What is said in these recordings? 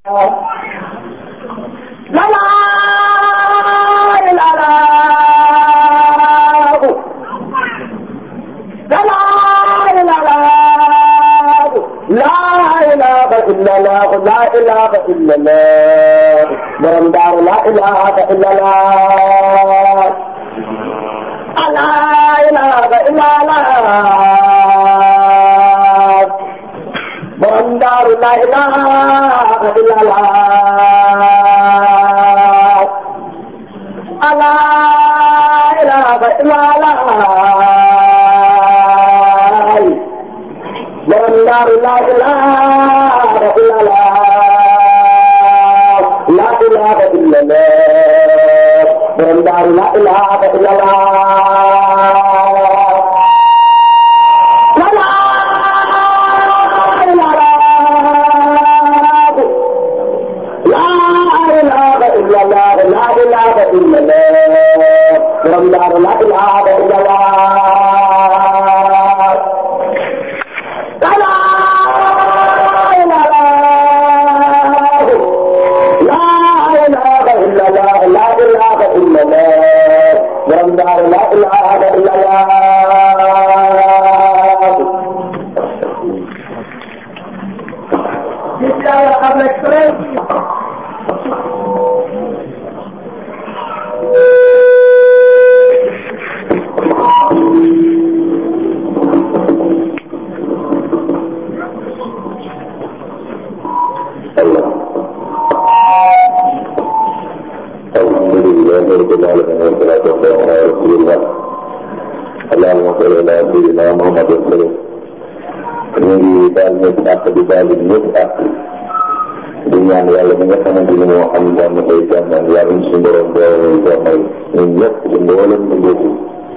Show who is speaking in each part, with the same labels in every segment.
Speaker 1: la la la la la la la la la ilaha illa allah la ilaha illa allah borom daaru la ilaha illa allah la ilaha illa allah borom daaru la ilaha illa allah la ilaha illa allah borom daaru la ilaha illa allah la ilaha illa allah borom daaru la ilaha illa allah borom daaru la ilaha illa allah la la ilaha la ilaha illa allah la ilaha illa allah borom daaru la ilaha illa allah Bismillah am express
Speaker 2: رب العالمين والصلاة والسلام على رسول الله اللهم صل على سيدنا محمد وسلم ñu ngi daal ñëpp àq di daal di ñëpp àq di ñaan yàlla mi nga xamante ni moo am jàmm koy jàmmal yàlla ñu suñu borom boole jàmmal ñun ñëpp ci mboolem ñu ngóobu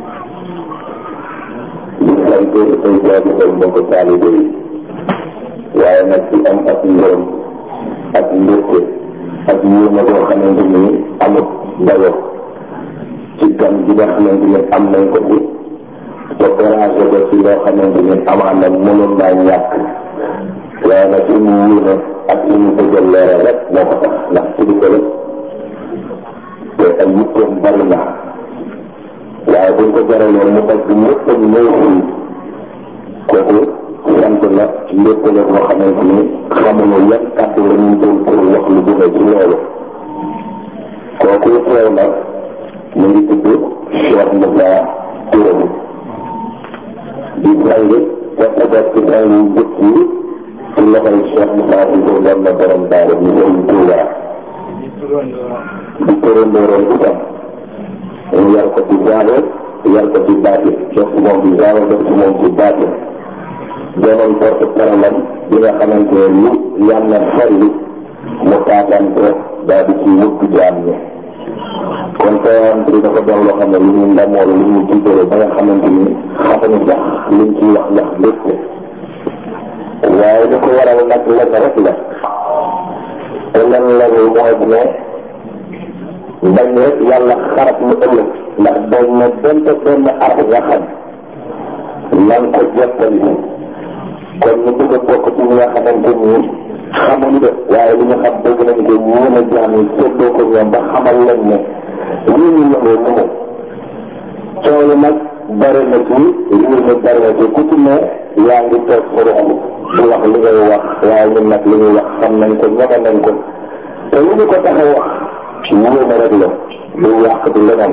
Speaker 2: di sant ay jaajëfal mbokk taalibe yi waaye nag ci am ak ngërëm ak mbégte ak yéema boo xamante ni amut dayo ci gan gi nga xamante ni am nañ ko fi te déranger ko ci loo xamante ni amaan na mënoon naa ñàkk waaye nag li mu yéene ak li mu bëgg a leeral rek moo ko tax ndax ci di ko rek te ay yitteem bari na waaye buñ ko jaraloon mu fekk ñëpp a ñëw fii kooku sant la lépp la boo xamante ni xamuñu yan kàddu la ñuy jël pour wax lu gën a ci loolu kooku teew na mu ngi tudd Cheikh Moussa Touré di jàng te peut ci jàng yu njëkk yi ci loxoy Cheikh Moussa Touré doon na borom daara ñu koy Touba di tërëndóoroon itam ñu yar ko ci jaalo yar ko ci baati def ci moom ci jaalo def ci moom ci baati doonoon porte parole bi nga xamante ne lu yàlla xelli mu taataan ko daal di ci wëgg jaam ñi kon tawaan bi dafa doon loo xam ne lu ñu ndamoo la lu ñu tiitale ba nga xamante ni xamuñu sax liñ ciy wax ndax lépp waaye li ko waral nag lenn rek la te lenn la mooy ne bañ rek yàlla xarab mu ëllëg ndax dañ ne donte benn at nga xam nan ko jottali kon ñu bëgg a bokk ci ñi nga xamante ni xamuñu de waaye li ñu xam bëgg nañ ko ñeen a jaam yi séddoo ko ñoom ba xamal leen ne lii ñu yëngoo nu mu coow yi nag bari na ci lii ñu bari na ci ku ci ne yaa ngi toog sa ruq di wax li ngay wax waaye ñun nag li ñuy wax xam nañ ko ñeme nañ ko te li ñu ko tax a wax yéene rek la du yàq du leneen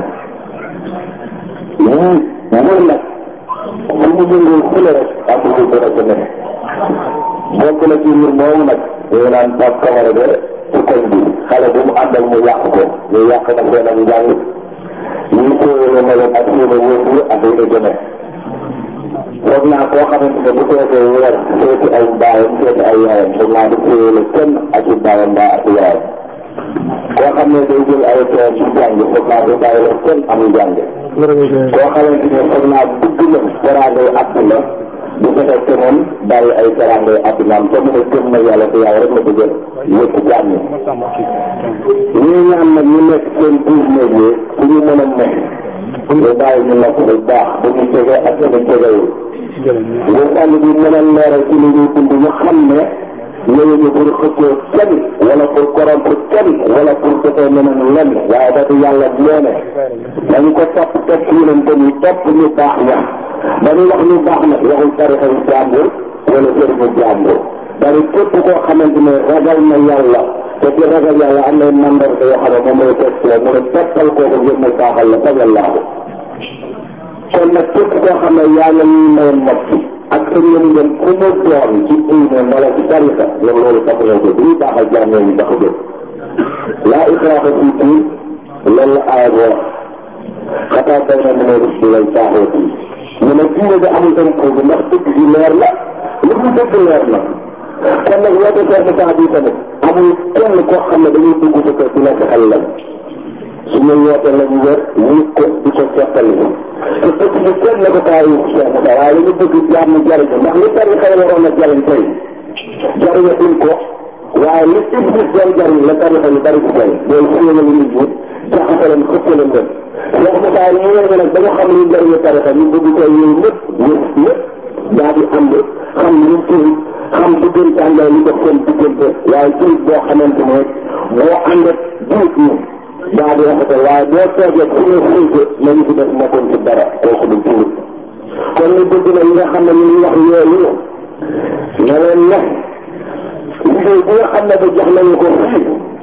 Speaker 2: yii mbir nag fu mu jëngee fële rek am lu dara ca nekk bokk na ci mbir moomu nag ñu naan Pape Camara de ci koñ bi xale bu mu àndal mu yàq ko ñu yàq na seen ak njàng ñu téye na leen ak seen wóotu ak yi nga jëme foog naa koo xamante ne bu fekkee weer seeti ay baayam seeti ay yaayam foog naa du téye la kenn ak i baayam mbaa ak yaayam koo xam ne day jël ay tool ci jàng foog naa du bàyyi la kenn am njàng koo xamante ne foog naa dugg na teraangay àdduna bu fekkee te moom bàyyi ay teraangay àddunaam te mu ne gëm na yàlla te yàlla rek la bëgg yëpp jàmm ñii ñaan nag ñu nekk seen biir néeg yi fu ñu mën a nekk ñu bàyyi ñu nekk bu baax bu ñu jege ak ñu jegewul nga sànni bi mën a leeral ci li ñuy dund ñu xam ne ñëwuñu pour xëccoo kenn wala wala pour corrompre kenn wala pour defee neneen lenn waaye dafa yàlla nee ne dañu ko topp topp yonente yi topp ñu baax ña dañu wax ñu baax nag waxul tarixa yu jàmbur wala sëriñu jàmbur dari képp koo xamante ne ragal na yàlla te ci ragal yàlla am na mandarga yoo xam ne moom mooy teg mu ne toppal kooku ngir mu baaxal la bañ a laabu kon nag képp koo xam ne yaa ngi ñuy may nopp ak sa ñoom ñoom ku mu doon ci diine wala ci tarixa ñoom loolu tax na ko duñu baaxal jaam ñooñu tax a jóg laa ikraaha fi diin loolu la aaya bi wax xataa bay na mën a rus di lay caaxooti ñu ne diine bi amul impôt bi ndax dëgg gi leer la lu mu dëgg leer na kon nag woote Cheikh Moussa bi tamit amul kenn koo xam ne dañuy dugg sa kër di la xel lan suñu woote lañu wër ñu ko di ko seqal te dëkk bi kenn la ko taay Cheikh Moussa waaye li ñu bëgg jàmm jariñu ndax li tarixa yi waroon a jariñ tey jariñatuñ ko waaye li iblis doon jariñ la tarixa yu bari di jariñ loolu xéewal nit ñi jaxase leen xëpp leen leen Cheikh Moussa ñëwee nag ba nga xam ne ñu jariñu tarixa ñu bëgg ko yooyu ñëpp ñëpp ñëpp daa di ànd xam ni ñu turi xam diggante àndal li def seen diggante waaye jurit boo xamante ne boo ànd ak jurit ñi daa di rafetal waaye boo toogee fu ne xëyte nañu fi def nekkoon ci dara kooku du jurit kon ñu bëgg na ñi nga xam ne ñu ngi wax yooyu na leen ne liggéey bi nga xam ne ba jox nañu ko fii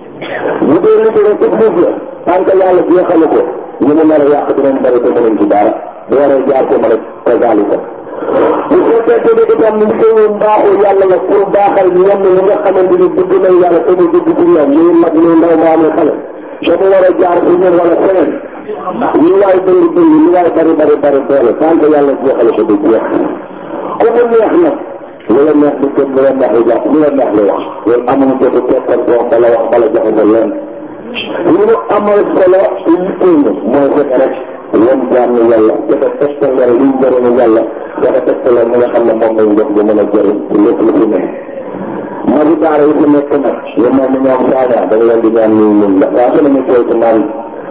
Speaker 2: bu dee liggéey iblis la tant que yàlla jeexalu ko ñu mu nar a yàq dinañ bari te mënuñ ci dara bu waree jaar ko ma rek kazalika bu fekkee ne itam ñu xëyoon baaxu yàlla la pour baaxal ñoom ñi nga xamante ni dugg nañ yàlla te mu dugg ci ñoom ñuy mag ñuy ndaw maa muy xale te mu war a jaar ci ñun wala feneen ñu waay bëri bëri ñu waay bari bari bari doole tant que yàlla jeexale ko du jeex ku mu neex nag lu la neex di gëm lu la neex di jàpp lu la neex di wax loolu amuñu jotu tekkal boo bala wax bala joxe nga leen li mu amal solo liggéey na mooy fexe rek wan jaam ni yàlla dafa tegtal yàlla liy njëriñu yàlla dafa tegtal li nga xam ne moom lañ def di mën a jëriñ ci lépp lu fi nekk magi daara yi fi nekk nag yu mel ni ñoom saaga dañ leen di ñaan ñuy ñun la saa su ne ñu koy ci naan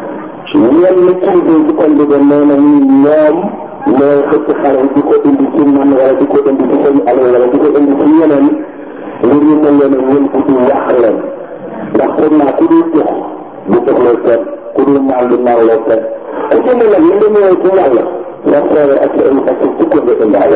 Speaker 2: ñenn ñi kilifa yi ci koñ bi de nee na ñun ñoom ñooy xëcc xale yi di ko indi ci man wala di ko indi ci seen alal wala di ko indi ci yeneen ngir ñu mën leen a wël bu di yàq leen ndax foog naa ku dul jox du joxloo kenn ku dul naan du naanloo kenn ku ci ne nag li nga ñëwee ci yàlla nga xoole ak sa ak sa sukk nga indaale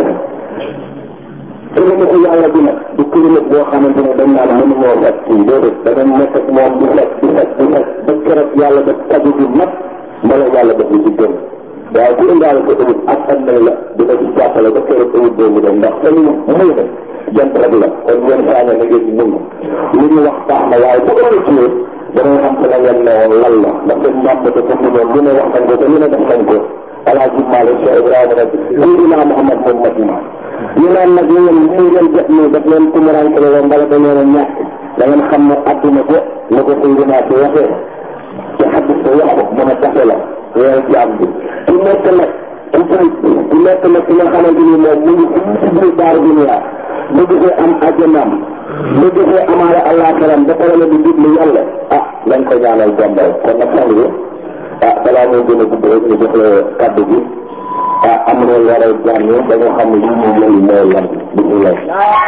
Speaker 2: kilomètre yàlla bi nag du kilomètre boo xamante ne dañ naan mënu moo fekk kii déedéet da nga nekk ak moom di fekk di fekk di fekk ba keroog yàlla def kaju bi mat mbala yàlla def li ci gën waaye ku indaale ko ëwut ak am nañ la dina ci jàppale ba keroog ëwut boobu dem ndax fa ñu muy ne jant rek la kon yenn saa nga ngeen di mun li ñu wax baax na waaye bu ëllëgee danañ xam ko la ngeen ne woon lan la ndax seen mbàmb te comme ni lu ne wax nañ ko te lu ne def nañ ko alaaji Malick Cheikh Ibrahima nag Seydina Mouhamad moom Madina ñu naan nag yéen lii ngeen jot nii daf leen tumuraanke la woon mbala da leen a ñàkk da ngeen xam ne adduna ko ni ko Seydina si waxee ci xaddis ko wax ko mën a taxe la weer ci am bi ku nekk nag ku julit ku nekk nag ki nga xamante ni moom mu ngi fii ci biir daaru dunia bëgg fee am àjjanaam bëgg fee amaale àllaaxiram ba pare la di diglu yàlla ah lañ ko ñaanal bombal kon nag sang bi ah balaa muy gën a gudd rek ñu jox la kaddu gi ah am na war a jàng dañoo xam ne lii moom lañu mooy lan bisimilah.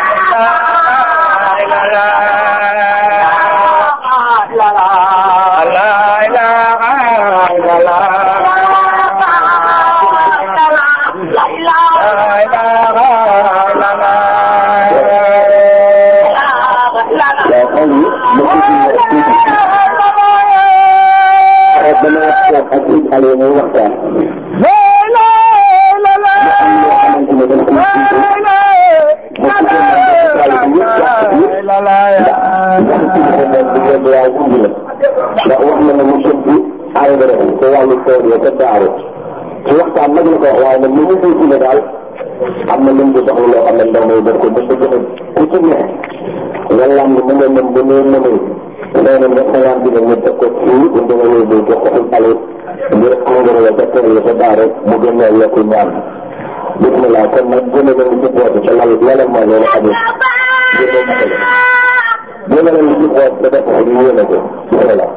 Speaker 2: ndax wax na ne mu sëb bi engrais te wàllu tool yi te daaru ci waxtaan nag la ko wax waaye nag li ñu koy ne daal am na luñ ko soxla loo xam ne ndaw may def ko ba bëgg na ku ci ne nga lamb mu nga mën ba nee mënul nee na nga xalaat bi ne ñu teg ko fii bu dama lay jox ko xul ale ngir engrais la ca tool yi te daaru mu gën a yokku ñaan bismillah kon nag gën a leen ci boote ca lal yàlla mooy loolu xamul gën a matale gën a leen ci boot da def ko ñu yéene ko bismillah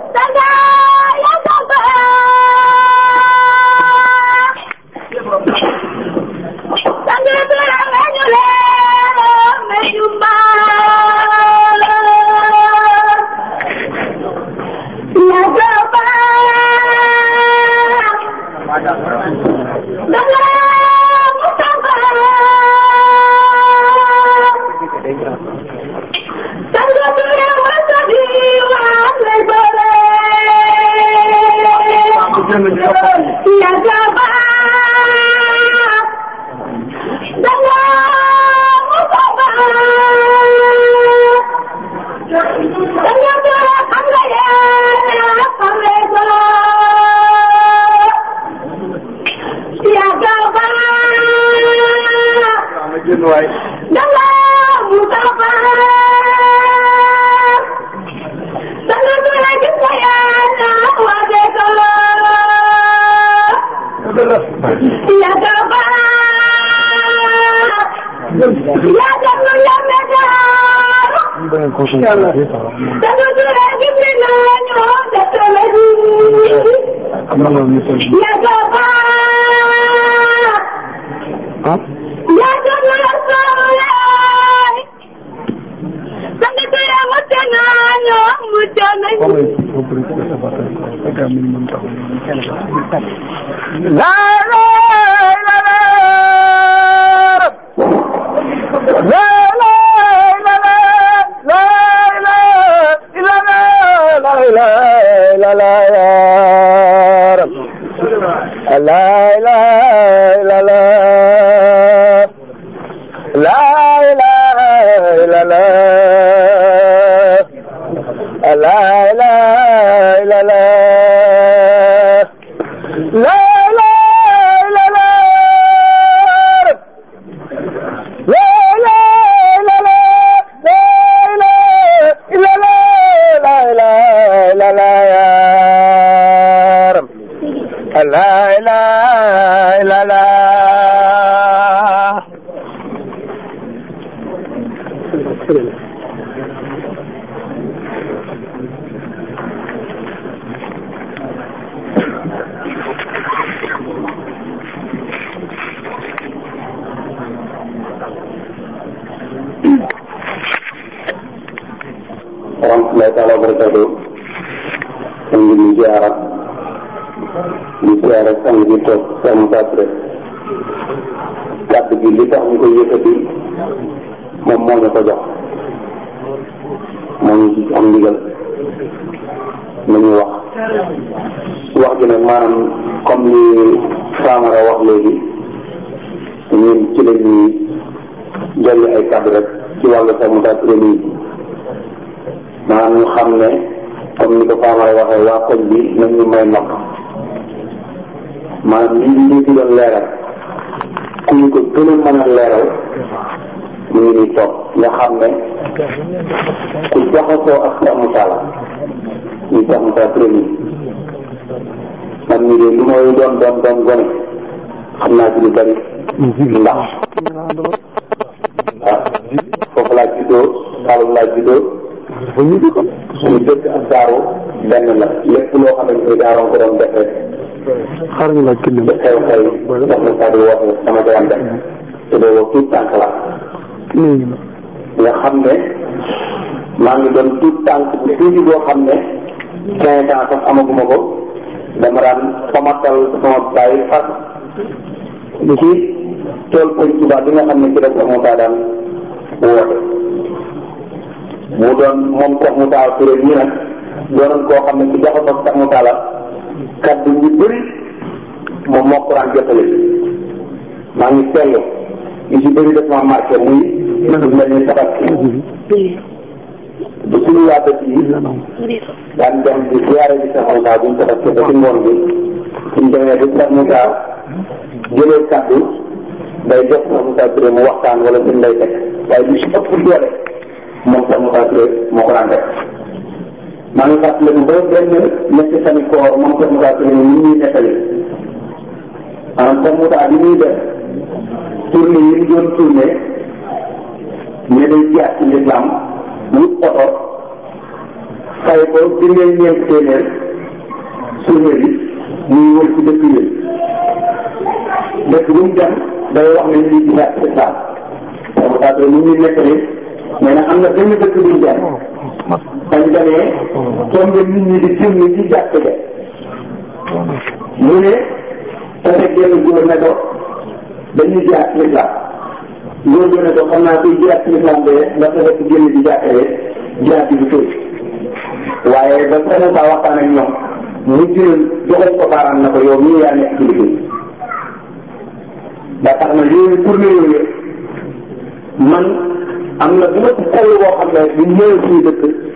Speaker 1: dañoo doon xam nga yaa xam nga ko yaa gaaw ba danga mu gaaw ba dañoo doon gis nga yaa waage ko yaa gaaw ba yaa gaaw yaa medaar dañoo doon gis nga ñoo defale yaa gaaw ba yaa gaaw yaa soxlaay dañoo doon mucc naa ñoo mucc nañu
Speaker 2: warahmatullahi taala wa barakatuh ñu ngi ñu ziara di ziara sang bi toog sama patre kàddu gi li tax ñu koy yëkkati moom moo ñu ko jox moo ñu ci am ndigal nañu wax wax gi nag maanaam comme ni Famara wax léegi ñun ci la ñuy jolli ay kàddu rek ci wàllu sama patre nii maanaam ñu xam ne comme ni ko Famara waxee waa koñ bi nañ ñu may nopp maanaam li ñu ci doon leeral ku ñu ko gën a mën a leeral mu ngi nii toog nga xam ne ku jaxasoo ak Cheikh Moussa la ñu Cheikh Moussa premier man mii de lu may doon doon doon gone xam naa ci lu bari ndax ah foofu laa juddoo Saalum laa juddoo suñu dëkk ak daaru benn la lépp loo xamante ni daaroon ko doon def rek
Speaker 3: xaaral ñu laaj kii
Speaker 2: ba xew xew ndax na saa di woote sama ko daan def te boobu tuut tànk la nga xam ne maa ngi doon tuut tànk bu tuuti boo xam ne quinze ans sax amaguma ko dama daan famatal sama bàyyi fas ci tool koñ Tuubaa bi nga xam ne ci la ko Moussa daan woote mu doon moom Cheikh Moussa Touré ñii nag doonoon koo xam ne ci jaxasoo Cheikh Moussa la kaddu yu bëri moom moo ko daan jotale maa ngi seetlu yu ci bëri daf ma marqué muy lu mel ni sabat bu suñu waa dëkk yi daan dem di ziare bi Cheikh Moussa buñ sabat ba ci ngoon bi suñ demee ba Cheikh Moussa jëlee kaddu day jox Cheikh Moussa Touré mu waxtaan wala suñ lay teg waaye lu ci ëpp doole moom Cheikh Moussa Touré moo ko daan def maa ngi fàttaliku ba benn ñetti sami koor moom Cheikh Moussa Touré ni ñuy nettali maanaam Cheikh Moussa bi muy def tournée yi ñu doon tourné ne day jaar ci l'islam wut oto fay ko dindee ñeent téeméer tournée bi muy wër ci dëkk yi dëkk bu mu dem day wax ne lii ci jaar ci l'islam Cheikh Moussa Touré ni ñuy nettali mais nag am na benn dëkk bu ñu dem bañ demee tombe nit ñi di génn ci jàkk ja mu ne tase genn góor ne ko dañuy jaar ci l'islam góor gi ne ko xam naa kuy jaar ci l'islam de nga fexe ci génn ci jàkk de jaar ci du tëj waaye ba Sëñ Ba waxtaan ak ñoom mu jël joxoñ ko baaraam na ko yow mii yaa nekk ci liggéey ba tax na yooyu tournée yooyu man am na bu ma ci toll boo xam ne bu ñëwee suñu dëkk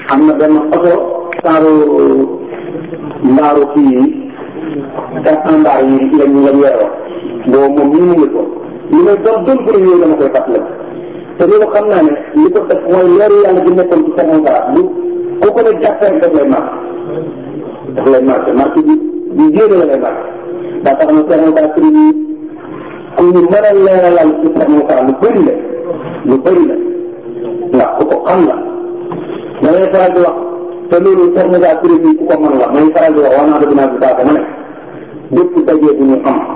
Speaker 2: am na benn oto saaru mbaaru kii quatre mbaar yi lañ lañ yoroo boobu moom ñu ngi ko li may doon doon bëri yooyu dama koy fàttali te loolu xam naa ne li ko def mooy leeru yàlla bi nekkoon ci Cheikh Moussa bu ku ko ne jàppee rek daf lay marqué daf lay marqué marqué bi bi jéem la lay marqué daa tax na Cheikh Moussa prix bi ku ñu mën a leeralal ci Cheikh Moussa lu bëri la lu bëri la ndax ku ko xam la da ngay faral di wax te loolu Cheikh Moussa prix bi ku ko mën la may faral di wax wax naa dëgg naa si saako ma ne bépp dajee bu ñu am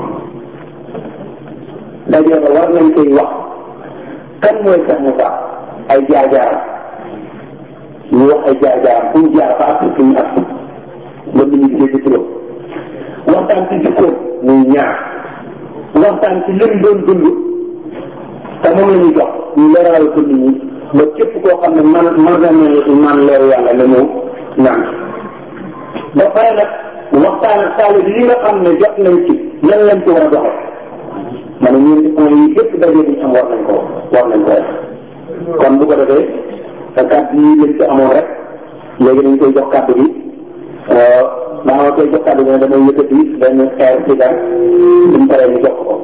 Speaker 2: dajee ba war nañ koy wax kan mooy Cheikh Moussa ay jaar-jaaram ñu wax ay jaar-jaaram fu mu jaar ba ak fi ñu ak ba nit ñi dégg turam waxtaan ci jikkoom muy ñaar waxtaan ci lim doon dund te moom la ñuy jox ñu leeral ko nit ñi ba képp koo xam ne man man na ne man leeru yàlla la ñëw ñaan ba pare nag waxtaan ak taalib yi nga xam ne jot nañ ci lan lañ ci war a doxal ma ne ñeenti point yi yëpp daje bi am war nañ ko war nañ ko def kon bu ko defee te kàddu yi lañ ci amoon rek léegi dañ koy jox kàddu gi daa ma koy jox kàddu gi damay yëkkati benn air ci dara buñ paree ñu jox ko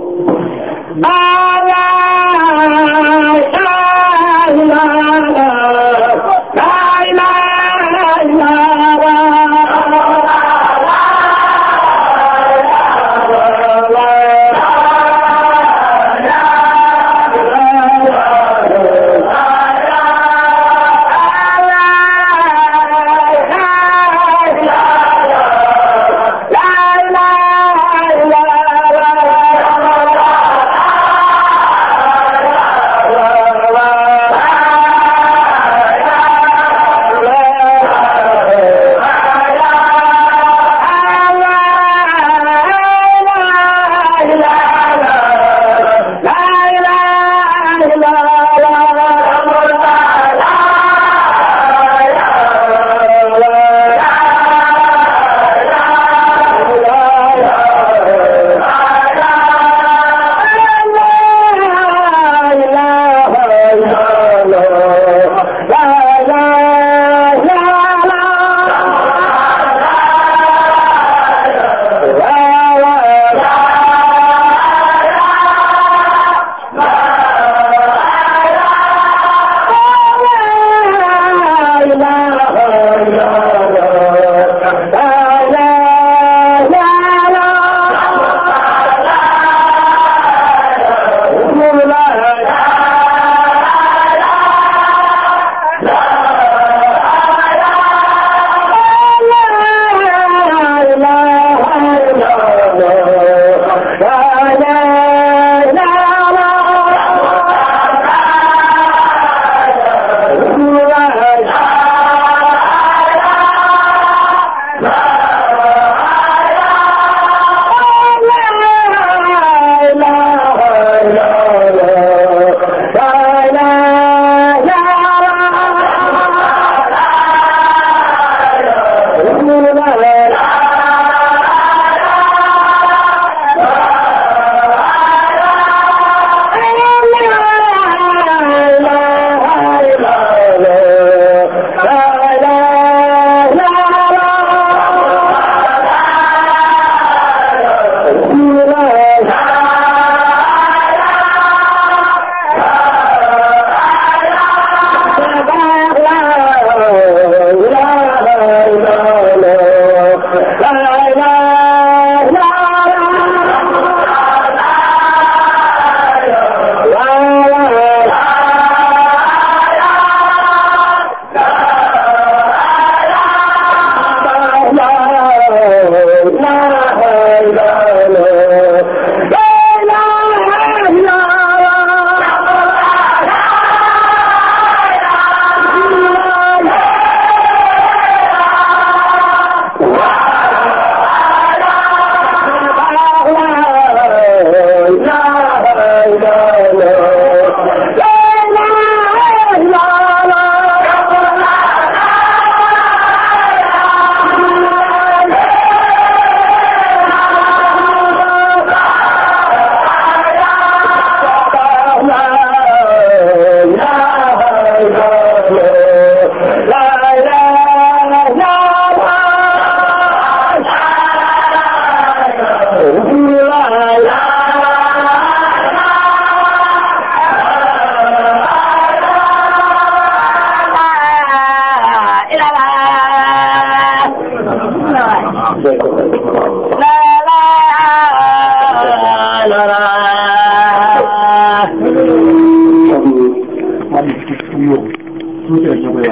Speaker 1: la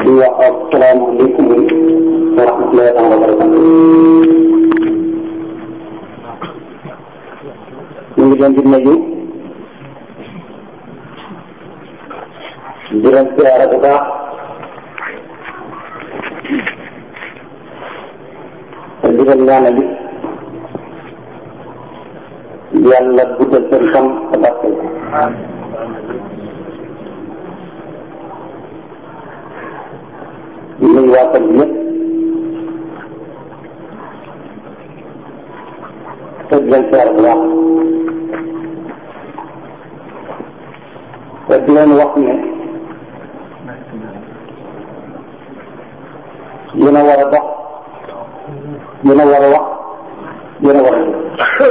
Speaker 1: di wax asalaamaaleykum wa rahmatullahi taala wa barakatu ñu ngi leen di nuyu di leen siyaare bu baax te di leen ñaanal it yàlla guddal seen xam te barkeel ko di nuyu waa kër gi yëpp te di leen siyaare bu baax te di leen wax ne yéen a war a dox yéen a war a wax yéen a war a def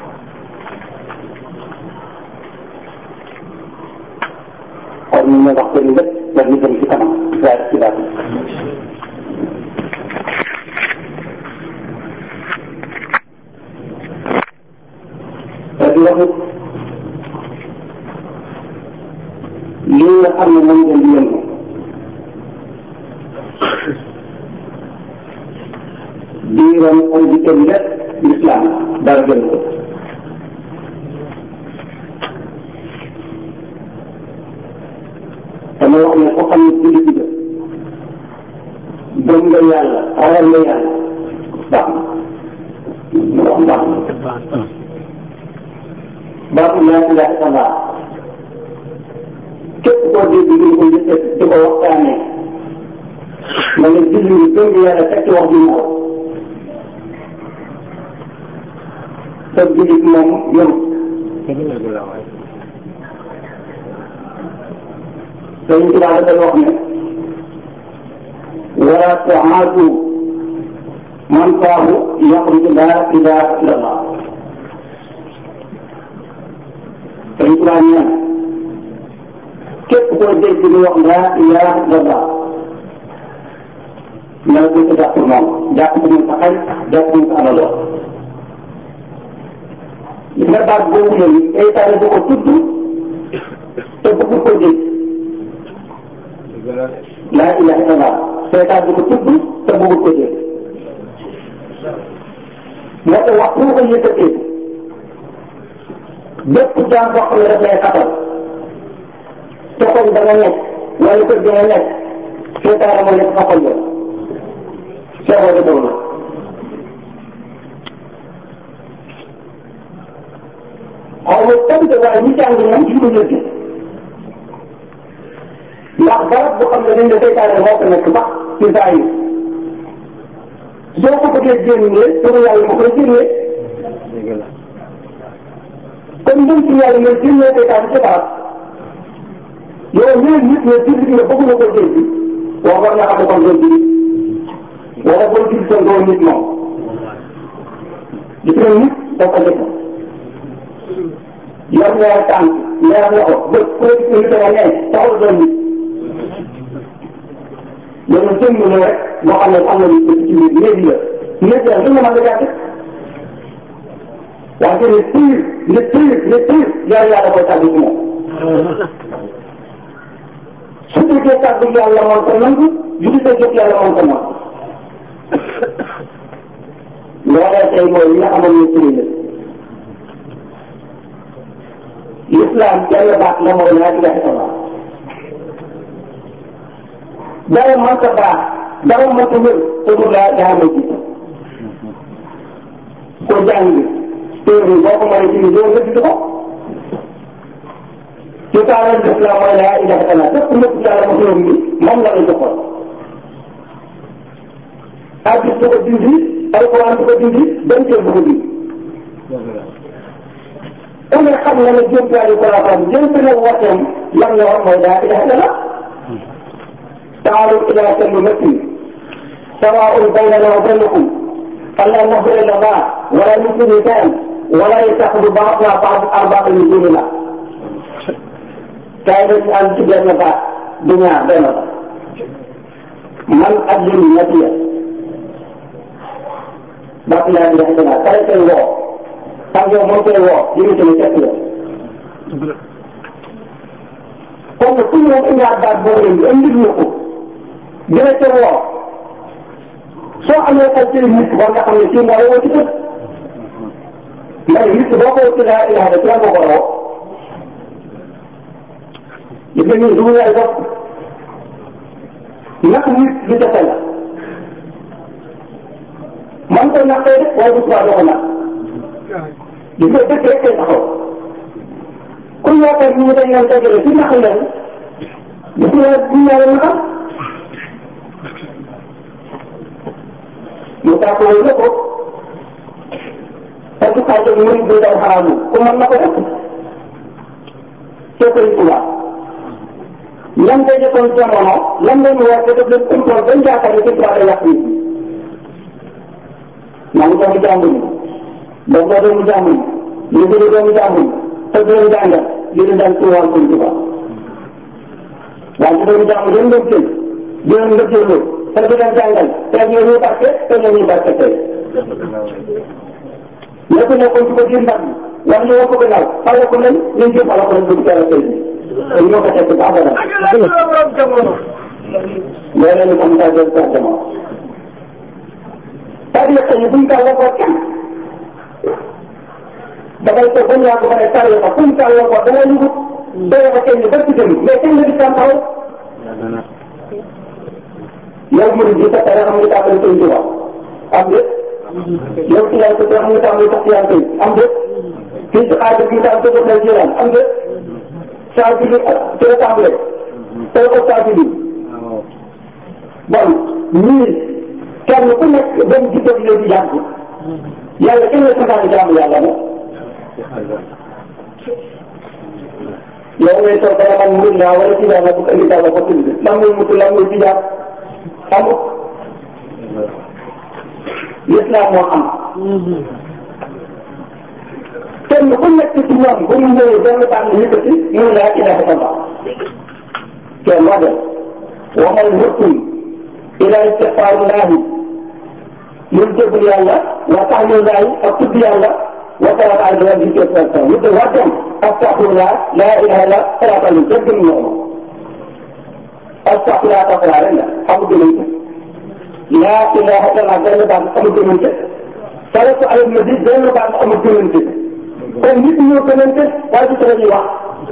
Speaker 1: kon ñu wax seen lépp daf ñu jëm ci kanam waaye ci daal te di wax lii nga xam ne moom ngeen di yëngu diiram ay dikkam lépp l'islam dara gën ko dama wax ne ko xam ne jullit nga gëm nga yàlla xaral nga yàlla baax na wax baax na baatu laa ilaha illallah képp koo dégg ñu ko yëkkat di ko waxtaanee ma ne julli ni gëm yàlla fekk wax ji ko sa jullit moom yëm Sëriñ Tuubaa dafay wax ne wala tuaatu man faahu yaxruju laa ilaha illallah Sëriñ Tuubaa nee na képp koo dégg ñu wax laa ilaha illallah na la ko jàpp moom jàpp ko sa xarit jàpp ko sa amaloo li nga baat boobu léegi seytaane du ko tudd te bëgg ko dégg laa ilaha illallah seytaane du ko tudd te bëgg ko dégg moo tax wax bu ko yëkkatee bépp jaam boo xam ne daf lay xatal te kon da nga nekk wala kër da nga nekk seytaane moo nekk xatal yow seexoo de boobu xaw ma tamit waaye ñi jàng ñoom ci ko yëg ndax barab boo xam ne dañ ne seytaane moo ko nekk sax ci saa yi soo ko bëggee génnee pour yàlla ma koy génnee kon ñun ci yàlla ñooy génnee seytaane ci barab yow ñooy nit ñooy jullit nga bëgg na ko dégg wax war nga xam ne kon doon jullit wala boo jullit kon doo nit moom gis nga nit dafa dëkk yor ñaari tànk ñaari loxo bët ku la gis nga dama ne taxul doon nit loolu jëmm la rek boo xam ne am na lu ci biir néeg la néeg la suñu mën a jàpp wante ne tiir ne tiir ne tiir yàlla yàlla koy tàggu ci moom su fekkee tàggu yàlla moom ko nangu jullit jot yàlla moom ko nangu loolee tey mooy li nga xamoon ne sëriñ la l'islam benn baat la mooy laa ilaha illallah dara mën ko baax dara mën ko wér te du laa daa ma jiitu ko jàng téere boo ko mënee jënd doo nga gis ko ci taaral l'islam mooy laa ilaha illallah lépp lépp yàlla ma xëyoon bi moom la lay joxoon hadis du ko dindi alquran du ko dindi benn téere du ko dindi ku ne xam na ne jëm yàlla ko laa xam jëm na wooteem lan la wax mooy laa ilaha illallah تعالوا إلى كلمة سواء بيننا وبينكم ألا نعبد إلا الله ولا نشرك به ولا يتخذ بعضنا بعض أربابا من دون الله. كانت أن تجد دنيا بيننا من أجل النبي بقي لا إله إلا الله كيف هو كم يوم ممكن هو يمكن أن يكفي kon ku ñëw indi ak baat boobu indi indi ñu ko dina ca woo soo amee ay tey nit war nga xam ne kii moo la woo ci dëkk mais nit boo ko ci laa ilaha illa ci ko woo gis nga ñun dugg ay bopp naka nit di defe la man koy naqee rek waaye bu subaa doo ko naq gis nga dëkk rek kay taxaw ku yaakaar ni ñu dañ leen dajale ci naq leen gis nga bu ñu yàlla naqal mu tàkk woon na ko parce que xaajal mënu bi daw xaraamu ku mën na ko def c'est koy tubaab lan ngay defoon jamono lan ngay mu war a def leen contrôle bañ yaakaar ne ci tubaab day yàq nit maa ngi doomu jàmbur yi donc boo doomu jàmbur yi ñu gën a doomu jàmbur yi te du leen jàngal li leen daan tuwaal ko tubaab waaye ci doomu jàmbur yéen ngeen jël di leen nga jël te du leen jàngal te ñu ñuy barke te ñu ñuy barke tey lépp nekkoon ci ko biir mbag wala ñu wax ko gannaaw xale ko leen ñu jëm ala ko leen bëgg teel a tey te ñoo ko teg ba abada loolu ñu comme ça jël sa jamono c'est-à-dire que buñ ko waxoo kenn dafay toog ba ñu yàgg ba ne tàllee ko fuñ tàllee ko dana ñu doye ko kenn ba ci jëm mais kenn la di tàmm taxaw yow mu di sa tere xam nga tàmbali koy ci wax am déet yow ci yàlla ko xam nga tàmbali sax ci yàlla koy am déet fii ci xaar bi tam ko lay jëlaan am déet saa bi ci la tàmbalee tey ko saa bi bon ñii kenn ku nekk benn jikko bi leen di jàng yàlla kenn la santaane jaamu yàlla na yow ngay toog dana man mun naa wala ci yàlla bu ko indi yàlla ko tudd lan mooy mutu lan mooy tijaab amut l'islam moo am kenn ku nekk ci ñoom bu mu ñëwee benn baax na yëkkati mun laa ilaha illallah kenn wax de wamal hurtum ila istighfarillahi muy jégul yàlla wa tahmidaay ak tudd yàlla wa salaatu ala nabi ci sa ñu de waddam astaghfirullah la ilaha illa salaatu ala jégg ñu ñoo astaghfirullah astaghfirullah rek la xamu gënante la ilaha illa benn baat xamu gënante salaatu ala nabi benn baat xamu gënante kon nit ñoo gënante waaye du tere ñuy wax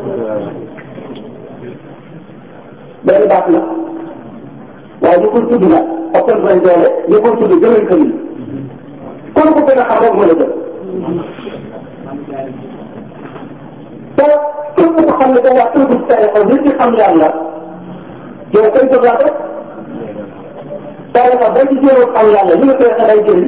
Speaker 1: benn baat la waaye ñu koy tudd nag ak seen benn doole ñu koy tudd gënal ko nii kon ko gën a xam rek moo la gën te képp ko xam ne da ngaa tudd ci tarixa li ci xam yàlla yow koy jógaat rek tarixa ba ci jéemoo xam yàlla li nga koy xelay jëriñ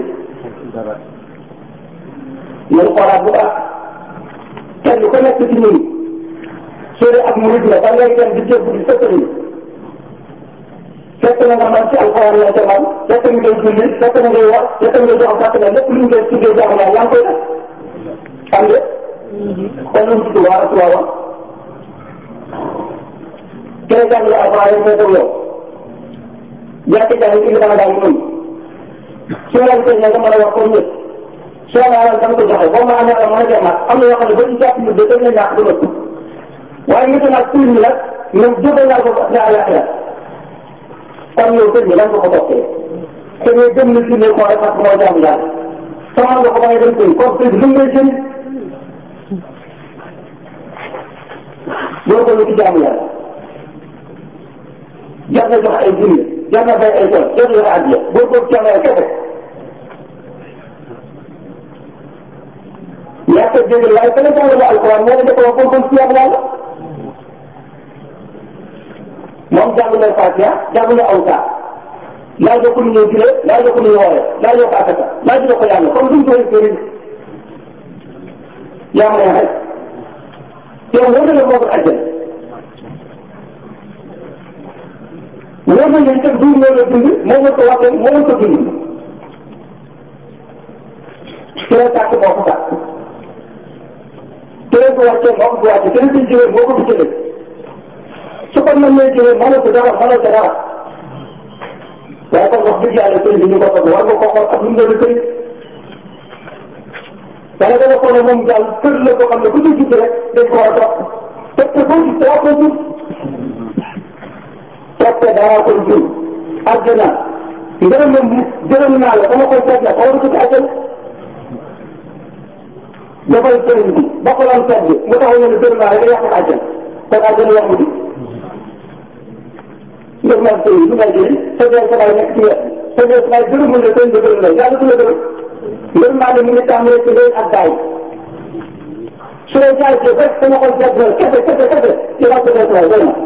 Speaker 1: nañ xoolaat bu baax kenn ku nekk ci ñun soo ak murid la ba ngay dem di jébbu di sëkkëriñ fekk na nga man ci alxuraan la ca man fekk nga ngay julli fekk na ngay wax fekk nga jox fàtte na lépp lu ñu koy tuddee jaamu yàlla yaa ngi koy def xam nga kon lu mu tudd waa rasuwa wa kene jàng la alxuraan moo ko yow jàkk jàng ci li dama daal noonu soo la gisee nga mën a wax comme ñëpp soo ma alal dama ko joxe boo ma amee mën a jamaat am na yoo xam ne ba ñu jàpp ñu de dañ la ñàkk du nëpp waaye nga nag tur mi nag ñoom jóge naa ko ne àllaaxira kon yow sëñ bi lan nga ko toppee te ñooy gëm na si ne ko rek parce que moo jaamu yàlla sama nga ko ba ngay dem sëñ kon sëñ bi lu ngay jëriñ boo ko lu ci jaamu yàlla jar na jox ay junni jar na bay ay tool jar na jox addiya boo ko jaamu yàlla kese yaa ko dégg waaye ka la jàngale alquran moo la defoo ko kon ci yàlla yàlla moom jàng na Fatiha jàng na awsa laaj ko nu ñuy juree laaj ko nu ñuy woowee laaj ko asaka laaj ko yàlla comme duñ koy sëriñ yaa ma ne rek yow wóor na la moo ko àjjal wóor na leen teg duñ moo la dund moo nga ko waxee moo nga ko dund ci la tàkk moo ko tàkk ci la ko wàccee moo ko ko wàccee ci la ko jëlee moo ko ko jëlee su ko mën lay jëlee mënoo ko dara mënoo ko dara waaye kon wax dëgg yàlla sëñ bi ñu ko toog war nga ko xool ak lu mu doon sëriñ dana dana ko ne moom daal kër la ko xam ne ku ci judd rek dañ ko war a topp parce que boo gis daa ko jur toppee dara koy jur àjjana ngërëm moom gërëm naa la sama koy seet la xaw ma ko ci àjjana dafay sëriñ bi ba ko lan seet bi mu taxaw ne gërëm naa la nga yàq àjjana kon àjjana yomb bi ngir naan sëriñ bi ngay jëriñ sa dee sa baay nekk ci wet sa dee sa baay gërëmul la sëriñ bi gërëm la yàlla du la gërëm ngërëm naa ne mu ngi tàmbalee ci ndey ak daay su dee jaay ci rek sama xol seet na kese kese kese ci wàllu dee sa baay doy na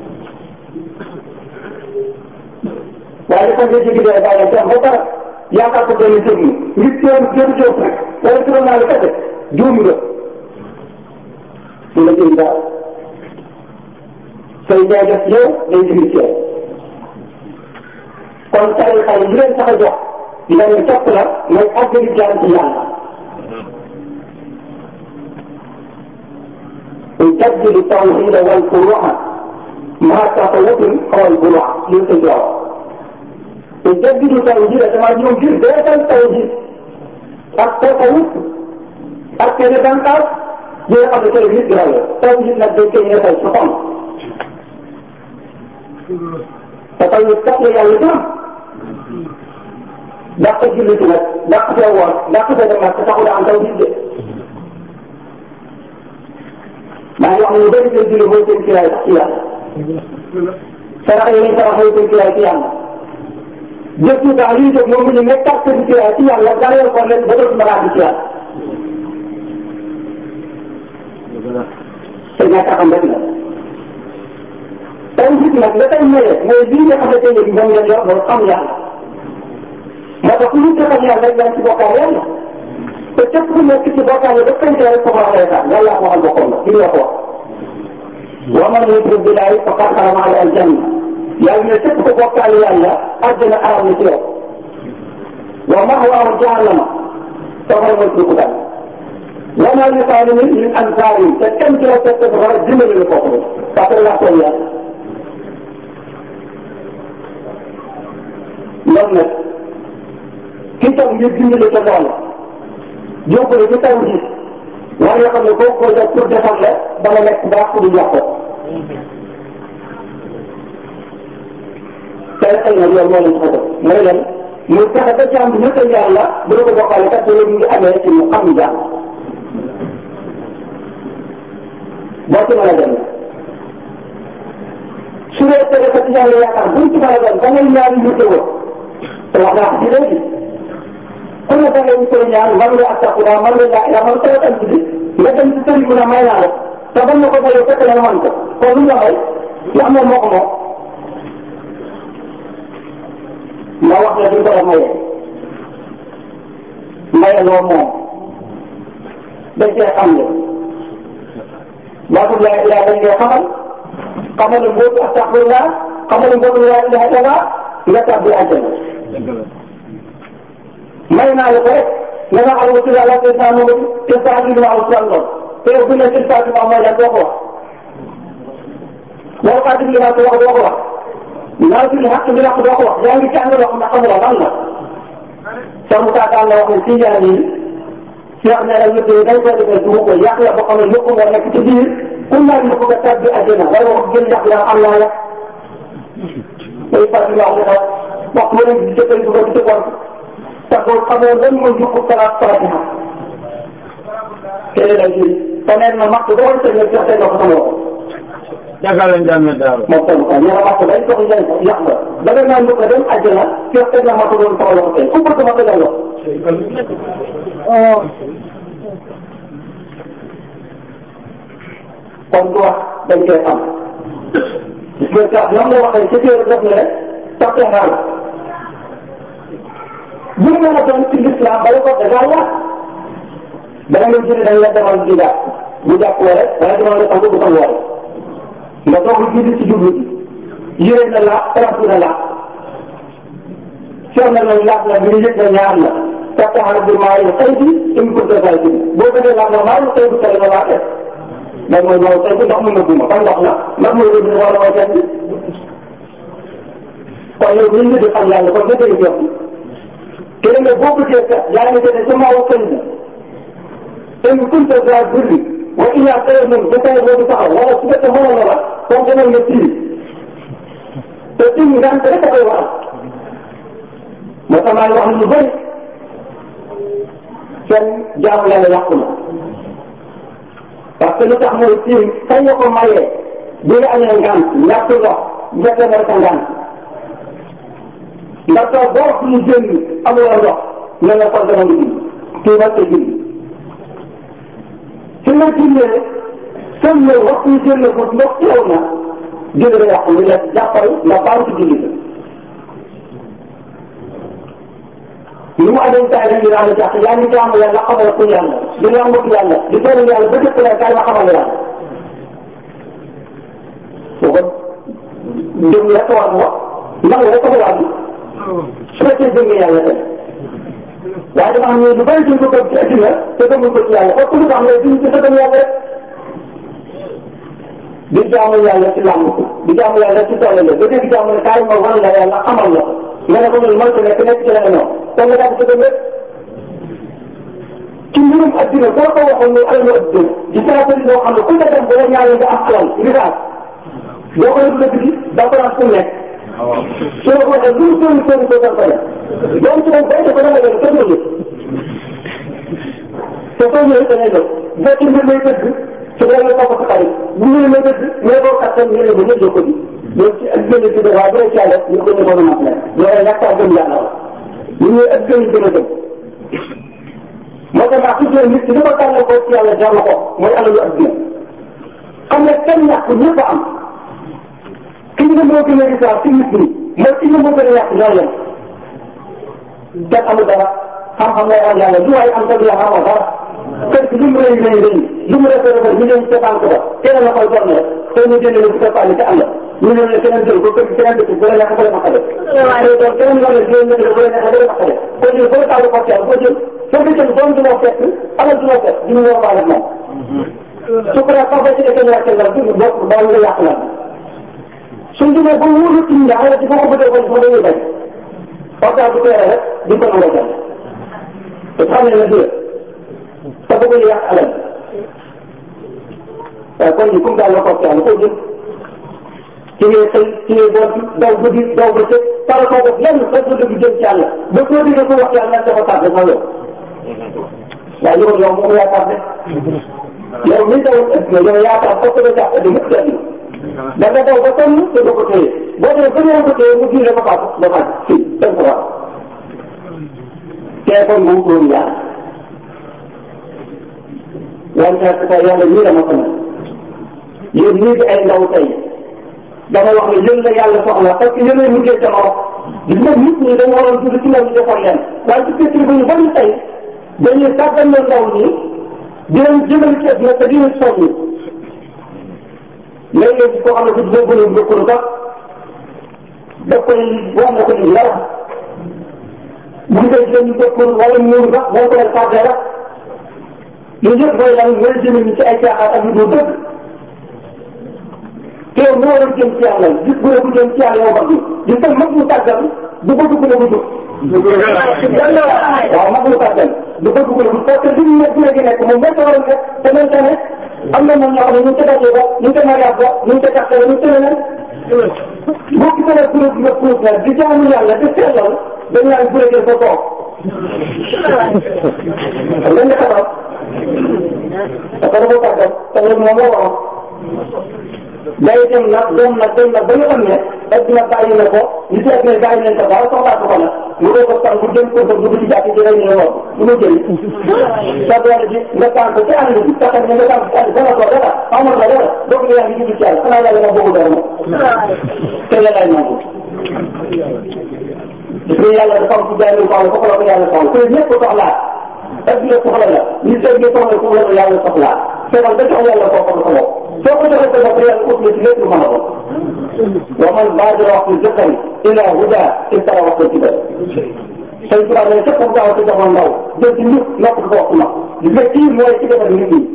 Speaker 1: waaye dafa nga jigi dee bàyyi ci am ba dara yaakaar ko benn jëm ngir teew jëm jëm rek wala juróom naa la kese juum nga du la jëriñ daal say jaay def yow day jigi ci yow kon tarixa yi li leen tax a jox leen topp la mooy àggali jaam ci yàlla يجدد التوحيد والفروع مع تفوت او البروع للتجارة يجدد التوحيد كما يقول في ذات التوحيد التفوت أكثر بنكاس يا أبو تلفزيون جراية توحيد نبدأ كي يفعل سبحان فتوحيد تقل يا ولدان dàq jullit nag dàq fee woor dàq fee dem nag te taxul am taw gis de maa ngi wax ne ñu bëri seen julli mooy seen kiraay sax ci yàlla sarax yi ñuy sarax mooy seen kiraay ci yàlla jëf yu baax yi def moom ñu nekkaat seen kiraay ci yàlla gareel ko leen ba dootu mën a àgg ci yàlla te ñàkk a xam rek la taw gis nag la tay ñëwee mooy lii nga xamante ne moom ngeen yor loolu xam yàlla moo tax ku ñu defal yàlla rek yaa ngi ci bokkaale yàlla te képp ku nekk ci bokkaale ba kañ rek ko war a reetaan yàlla ko waxal boppam la kii la ko wax. wa man yushrik billahi faqad harrama alayhi al-janna yàlla ne képp ku bokkaale yàlla àjjana aram na ci yow. wa ma'waahu jahannama safara mooy dugg daal. wa maa li zaalimiina min ansaar te kenn ci la fekk dafa war a dimbali la kooku parce que laa tooñ yàlla. loolu nag. ki toog ngir dimbali ca loolu yóbbu la ci taw ji war nga xam ne boo ko def pour defar la dama nekk baax pour di jox ko tey xëy na loolu moo leen ko def mooy lan muy fexe ba jàmm bi ñëpp a yàlla bu ko bokkale kat loolu mu ngi amee ci mu xam jàmm boo ci mën a dem su dee tere ko ci yàlla yaakaar buñ ci mën a dem da ngay ñaari ñu te te wax naa ko ci léegi ku ne da ngay koy ñaan man nga astafurlah man nga laa ilaa man ko am ci bi nga dem ci sëriñ mu ne may naa la te ban na ko mayoo fekk na man ko kon lu nga may wax moom moo ko moom ma wax la duñ ko def maye maye loo moom dañ cee xam ne baatul laa ilaa dañ koy xamal xamal ne mbootu astafurlah xamal ne mbootu laa ilaa ilaa nga tàbbi àjjana may naa la ko rek nga nga xam ne ci yàlla te saa moom te saa bi ma am saa lool te yow bu ne ci saa bi ma mooy lan doo ko wax boo xaati bi ma ko wax doo ko wax naa ci xaq bi wax doo ko wax yaa ngi jàng loo xam ne xamuloo lan la sa mu taataan la wax ne ci ñaan yi Cheikh ne la ñëpp dañ ko defee du ko yàq la boo xam ne yëpp nga nekk ci biir ku naan ñu ko nga tabbi àjjana wala wax gën yàq la am naa la day faral di wax ne wax mu ne jëkkër du ko di ko te boo xamoo lan mooy yokku salaat fatiha keneen ak yéen te neen ma makk doon te ñëpp jox ko sama bopp.
Speaker 4: jàkkaar lañ jàmm daal.
Speaker 1: moom tamit quoi ñaar makk day jox njëriñ ko yàq la da nga naan lu ko dem àjjana jox ko ma ko doon sama loxo tey ku bëgg ma ko doon wax. kon du wax dañ koy am. gis nga sax ñoom la waxee ci téere def ne tax naa la. bu ñu mën a doon ci l'islam bala ko da ngaa yàq dana nga jëlee dañ la demal di jàpp bu jàpp wala wala demal nga tàggu bu ko woore nga doog a jiitu ci jublu bi yére na la trente na la seet na nañ laaj la bi ñu yëg na ñaar la taxaw bi maa yi xëy bi im ko defal bi boo bëggee laaj la maa yi xëy bi tey la laa def mais mooy loolu tey bi ndox mu nëbbu ma ban ndox la ndax mooy rëbb wala mooy kenn bi kon yow ñu ngi di xam yàlla kon nga dégg jox kene nga boo bëggee kat yaa ngi dene sama wa sëñ bi in kunta za birri wa ila xëy moom ba tey boobu taxaw wala su fekkee mënoon na la kon demal nga tiiri te tiim nga rek a koy waral moo tax maa ngi wax ñu bëri seen jaamu yàlla yàqu na parce que lu tax mooy fii kañ nga ko mayee bi nga amee ngant ñàkk ndox njëkk nga sa ngant nga toog ba wax ñu génn amuloo ndox nga ne kon dama ngi kii nag te julli su nga jullee sën ñëw waxtu ñu génn ko ndox teew na julli nga yàqu ñu ne jàppal nga baal ci julli ko li mu amee saa yi daal di jàpp yaa ngi jaamu yàlla xamal ko yàlla di nga mbokk yàlla di toll yàlla ba dëkk la kaay ma xamal yàlla su ko jëm la ko war wax ndax la ko war su fekkee jëm nga yàlla tey waaye dafa am lu bëri duñ ko toog ci adduna te gëmul ko ci yàlla parce que lu tax ngay duñ ci sa gëm yàlla rek di jaamu yàlla ci làmb di jaamu yàlla ci tool la ba dégg jaamu ne kaay ma wan la yàlla xamal la nga ne ko loolu mënta nekk nekk ci la nga ñëw kon nga daal di ko rek ci mbirum adduna boo ko waxoon ne alalu adduna di saa bëri loo xam ne ku nga dem ba la ñaaree nga am alal risaas boo ko yëg dëgg bi daa ko daan fu nekk soo ko waxee lu mu sóori sóori sóori ko def donc ci moom béykat ba dama leen kenn du te soo ñëwee da ngay def boo ci mbir lay dëgg su dee nga topp sa xarit bu ñu lay dëgg mais boo kattan ñu ne ba ñëpp ko di loolu ci ak gën a ci waaye bu dee ci yàlla ñu ko ñu ko mën a mat loolu ñàkk a gëm yàlla la ñu ñëw ak gën a gën a gëm moo tax maa tuddee nit ki li ko tànn ko ci yàlla jar na ko mooy alalu adduna xam ne kenn ñàkk ñëpp a am ki nga moo gën a risaar ci nit ñi mooy ki nga moo gën a yàq ñoo yem kenn amul dara xam-xam lay am yàlla lu waay am sa biir xamoo dara kër gi lu mu rëy rëy rëy lu mu rafet rafet ñu leen seetaan ko ba kenn la koy doon rek te ñu génne bu ko fàlle ci àll ñu ne la keneen jël ko kër gi keneen dëkk bu la neex bu la naqare waaye doon keneen nga ne jël nga bu la neex bu la naqare kon ñu bu la tàll ko teel boo jël soo ko jël doom du la fekk alal du la fekk du ñu war baal ak moom su ko defee sax ba ci defee ñàkk nga du bokk ba nga yàq la suñ demee ba wóolu ci ñi ala ci foo ko bëggee woon foo dañuy bañ waxtaan bu teere rek di ko nangoo jël te xam ne ne du te bëgg yàq alal waaye kon ni comme daal la ko waxtaan ko jëm ci ngay xëy ci ngay boot daw guddi daw ba cëg tala koo def lenn rek la dëgg jëm ci yàlla ba koo déggee ko wax yàlla dafa tardé moo yow waaye yow yow moom yaa tardé yow mi daw ëpp yow yaakaar fokk nga jàpp di yëpp tedd da nga daw ba sonn te doo ko téye boo demee ba ñëw ko téye mu diire ba faatu ba faatu fii tënk ko wax tey kon moom loolu yàlla wante sa yàlla ñii dama ko mën yéen ñii di ay ndaw tey dama wax ne yéen la yàlla soxla parce que yéen a mujjee jamono gis nga nit ñi dañu waroon tudd ci ndaw ñi defoon leen waaye ci fekk ba ñu bari tey dañuy sàggan na ndaw ñi di leen jëmale ci àdduna te di leen soññi léeg-léeg koo xam ne du boo gënoon bokkul sax daf koy wax na ko ni dara bu ñu koy jëm bokkul wala ñëw sax boo ko leen fàtte rek yooyu yëpp mooy lan mooy jëme ni ci ay caaxaan ak yu dul dëgg te yow moo war a jëm ci yàlla gis bu ne bu jëm ci yàlla yow bëgg gis nga mag mu tàggal du bëgg ku ne bu dugg waaw mag mu tàggal du bëgg ku ne bu parce que li ñu nekk gi nekk moom moo ko war a nekk te même tamit am na ñoo xam ne ñu ngi ko dajee ba ñu ngi ko mariage ba ñu ngi ko taxawee ñu ngi ko leneen boo ko defee kuréel nga kuréel nag di jaamu yàlla di sellal dañ naan kuréel fa toog lan nga taxaw parce que dafa tàggat te loolu moom moo waroon day dem nag dem nag dem nag ba nga xam ne adduna bàyyi na ko ñu seet ne bàyyi nañ ko dara soxlaatu ko nag mu doo ko tànk bu jëm ko ba dugg ci jàkk ji rek ñu wax du ma jëriñ sa doole ji nga tànk ci ànd bi taxal ne nga tànk ci ànd dana ko dara amul la dara doog nga yaa ngi jublu ci yàlla xanaa yàlla nga bëgg dara moom te la lay nangu gis nga yàlla dafa am ci jaay ko am foofu la ko yàlla soxla te ñëpp soxlaa adduna soxla la ñu seet nga soxla foofu la ko yàlla soxlaa fekkal ba jox yàlla koo xam sa bopp soo ko joxee sa bopp yàlla ut la ci lépp lu mën a ko wa man baadara wax ni jëkkër ila huda istara wax ko ci bëri sëñ Tuubaa ne képp ku gaaw ci jamono ndaw jël ci njub nopp ko wax ma gis nga kii mooy ci defar nit ñi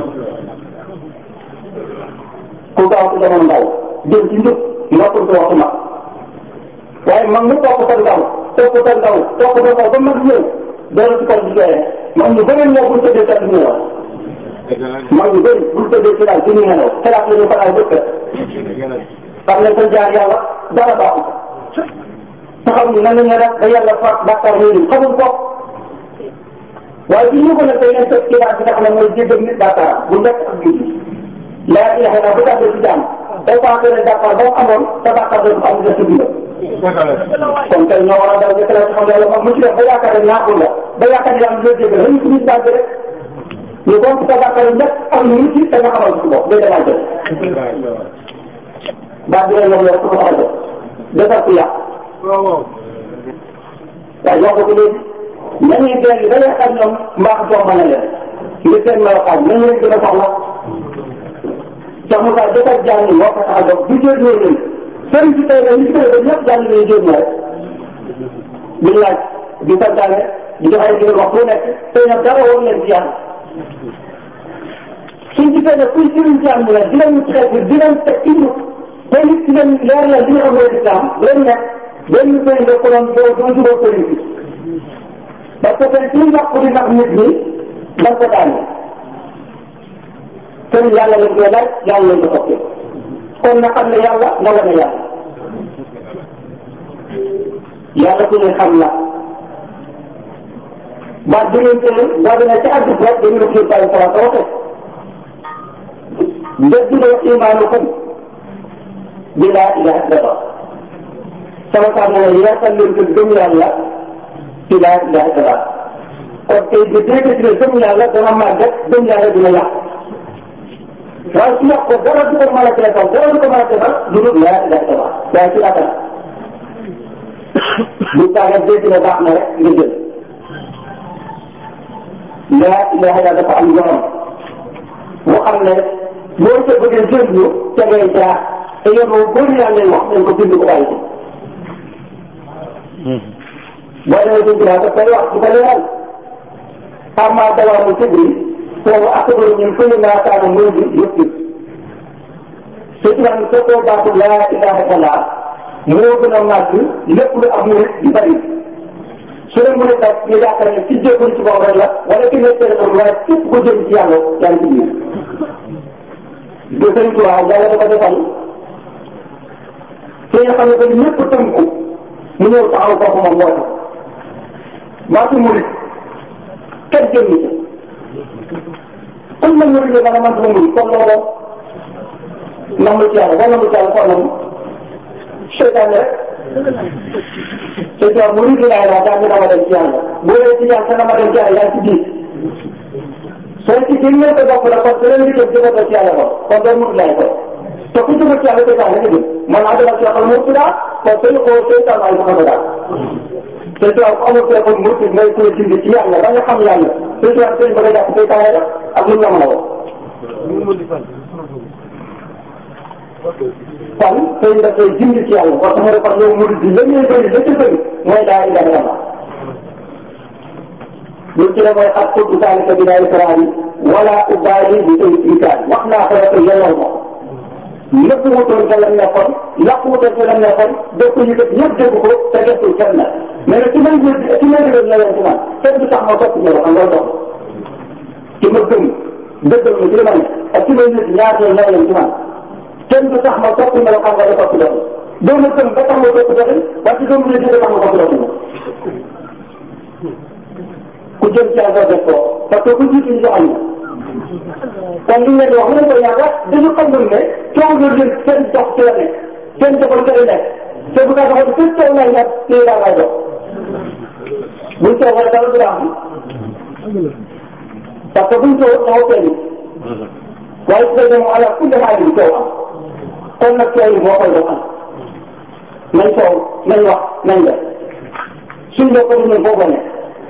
Speaker 1: ku gaaw ci jamono ndaw jël ci njub nopp ko wax ma waaye man mu topp sa ndaw topp sa ndaw topp sa ndaw ba mag ñëw doon ci kaw di joxe man ñu bëri ñoo buñ tëddee sa ñu wax man ñu bëri buñ tëddee ci daal ci ñu nelaw xalaat la ñu fanaan bëkk xam ne sa jaar yàlla dara baaxul taxaw ni nan la ñu def ba yàlla fa bàkkaar yooyu xamul ko waaye bi ñu ko nag day leen teg xibaar bi nga xam ne mooy jéggal nit bàkkaar bu nekk ak julli laa ilaha illa bu tàbbee ci jàmm day faa ne bàkkaar ba mu amoon sa bàkkaar dootu am nga sa dund kon tey ñoo war a daw jëkkëra ci xam yàlla moom mu ci def ba yaakaar ne ñaaxul la ba yaakaar ne yàlla jéggal lañu ci nit daal rek ñu bon sa bàkkaar yi nekk am ñu ci te nga xamal ci bopp day demal jël baat bi ñoom yow ko xamal defar ku yàq waaye wax ko léegi nañuy benn ba yaakaar ñoom mbaax jox mën a leen ngir seen melokaan nañu leen gën a soxla Cheikh Moussa defar jàng moo ko tax a jóg bu jël ñoo leen sëriñ si tey li ci tey ba ñëpp jàng nañu jël ñoo di laaj di santaane di jox ay digal wax bu nekk tey nag dara woon leen ci yàlla suñ ci tey nag kuy sëriñ jàng la dinañ xeet dinañ teg ci ñu tey nit dinañ leer la li nga xam ne islam leen nekk benn sëriñ da ko doon doo doo jubóo sëriñ si parce que tey suñu yàqu di nax nit ñi dañ ko daane sëriñ yàlla lañ koy laaj yàlla lañ ko toppee kon na xam ne yàlla nga wane yàlla yàlla ku ne xam la baat bi ngeen tëye boo demee ca àdduna rek dañu la kii bàyyi salaat waxee njëkk doo imaanukum bi laa ilaha illallah sama saa mooy yaatal leen ko gëm yàlla ci laa ilaha illallah kon tey bi dégg ci ne gëm yàlla dana màggat gëm yàlla dina yàq waaye su yàq ko dara du ko mën a defal dara du ko mën a defal du dul laa ilaha illallah waaye ci atal bu taaga dégg ne baax na rek nga jël laa ilaha illallah dafa am yoon boo xam ne boo ca bëggee jëriñu ca ngay jaar te yoon boobu bëri yaa ngay wax nañ ko bind ko bàyyi boo demee ci ginnaaw daf koy wax di ko leeral amma dawaamu kibri foofu akbaru min kulli maa kaana muriid yëpp te ci wax soo ko baatu laa ilaha illallah moo gën a màgg lépp lu am murid di bari su leen mën a def ñu yaakaar ne ci jéegul ci boobu rek la wala ki nekk téléphone wala képp ko jëm ci yàlla yaa ngi ci biir de sëñ Tuubaa yàlla dafa defal te nga xam ne que ñëpp tënku mu ñëw taxaw foofu moom moo tax baatu murid kenn jëm ni comme man murid la man man sama murid comme loolu namu ci yàlla wala namu ci yàlla xool namu seytaane rek te jox murid laay laa daa ñu dama dem ci yàlla boo dee ci yàlla dama dem ci yàlla yaa ci biir soo ci gën ñëw ko bokk la kon beneen liggéey jëma ko ci yàlla ko kon doo murid laay ko te ku jëma ci yàlla seytaane nga jëm man naa dama ci yàlla mu ci daal kon sëñ ko seytaan ay ko daal te soo ko amul téléphone murid ngay koy dindi ci yàlla ba nga xam yàlla te soo sëñ ba nga jàpp seytaane rek ak lu ñu la mën a wax kon sëñ da koy dindi ci yàlla parce que mu defar yow murid bi la ñuy bëri la ca bëri mooy daa ilaha illallah lu ci la mooy ak kutu zalika bi daay israani wala ubaali bi tey ikaay wax naa ko rek yelloo ma lépp wutoon ca lam nekkoon yàq wutoon ca lam nekkoon def ko yëkkat ñëpp dégg ko te deful kenn na mais nag ci may jël ci may dëggal na leen ci man kenn du tax ma topp ñëw xam nga dox ci ma gëm dëggal ma ci li ma ne ak ci may nit ñaar ñoo ñëw leen ci man kenn du tax ma topp ñëw xam nga da topp dox doo ma gëm ba tax ma topp dox parce que doo ma leen tax ma topp dox ku jëm ci àll def ko parce que ku jiitu ñu joxoon na kon li ngeen di wax mu ne ko yàlla dañu xamul ne coow loolu leen seen dox ci la nekk seen doxal ci la nekk te bu ko doxal seen coow lay nekk ci la lay dox buñ coow wala dara du am parce que buñ coow taxaw feeñ waaye su fekkee mu ala kulli xaal bi coow am kon nag coow yi moo koy doxal nañ coow nañ wax nañ def suñ la ko ñun foofu nekk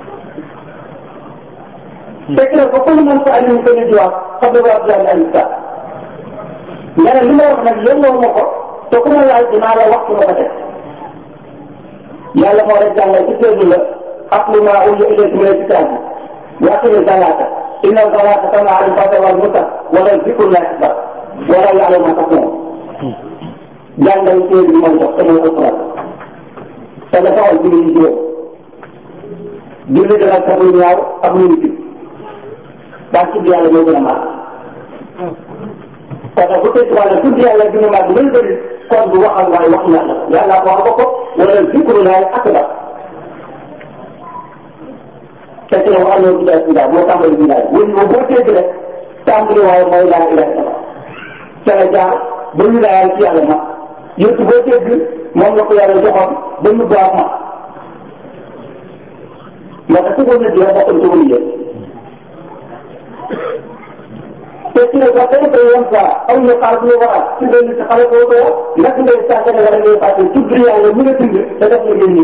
Speaker 1: fekk na ba ko mën sa alim ko ni diwaat xam nga wax jàng alim sa nga ne li ma wax nag yelloo ma ko te ku ma laaj dinaa la wax su ma ko def yàlla moo rek jàngal ci téeju la atlu ma uyu ilayka min alkitabi wa aqimi salata inna salata tanha anil fahsha'i wal munkar wala zikrullahi akbar wala ya'lamu ma taqulun jàngal téeju bi mooy jox te mooy alquran te dafa am julli yi juróom julli dana tax lu ñaaw ak lu ñu daa tudd yàlla moo gën a màgg kon nag bu fekkee wàllu tudd yàlla gën a màgg lay bëri kon bu waxal waaye wax yàlla yàlla wax ko ko wala zikru laay akbar fekk na wax allo bidaa bidaa moo tàmbali bidaa wala yow boo dégg rek tàmbali waaye mooy laa ilaha illallah ca la jaar ba ñu laayal ci yàlla ma yëpp boo dégg moom la ko yàlla joxoon ba ñu baax ma ndax su ko nit la bokkul ci wëli yëpp te ci la ba tey ba yoon saa aw ñu xaar ñu war a ci benn ci xale koo doo nag ngay sàggane wala ngay fàtte tudd yàlla mu nga bind te def la ngay nit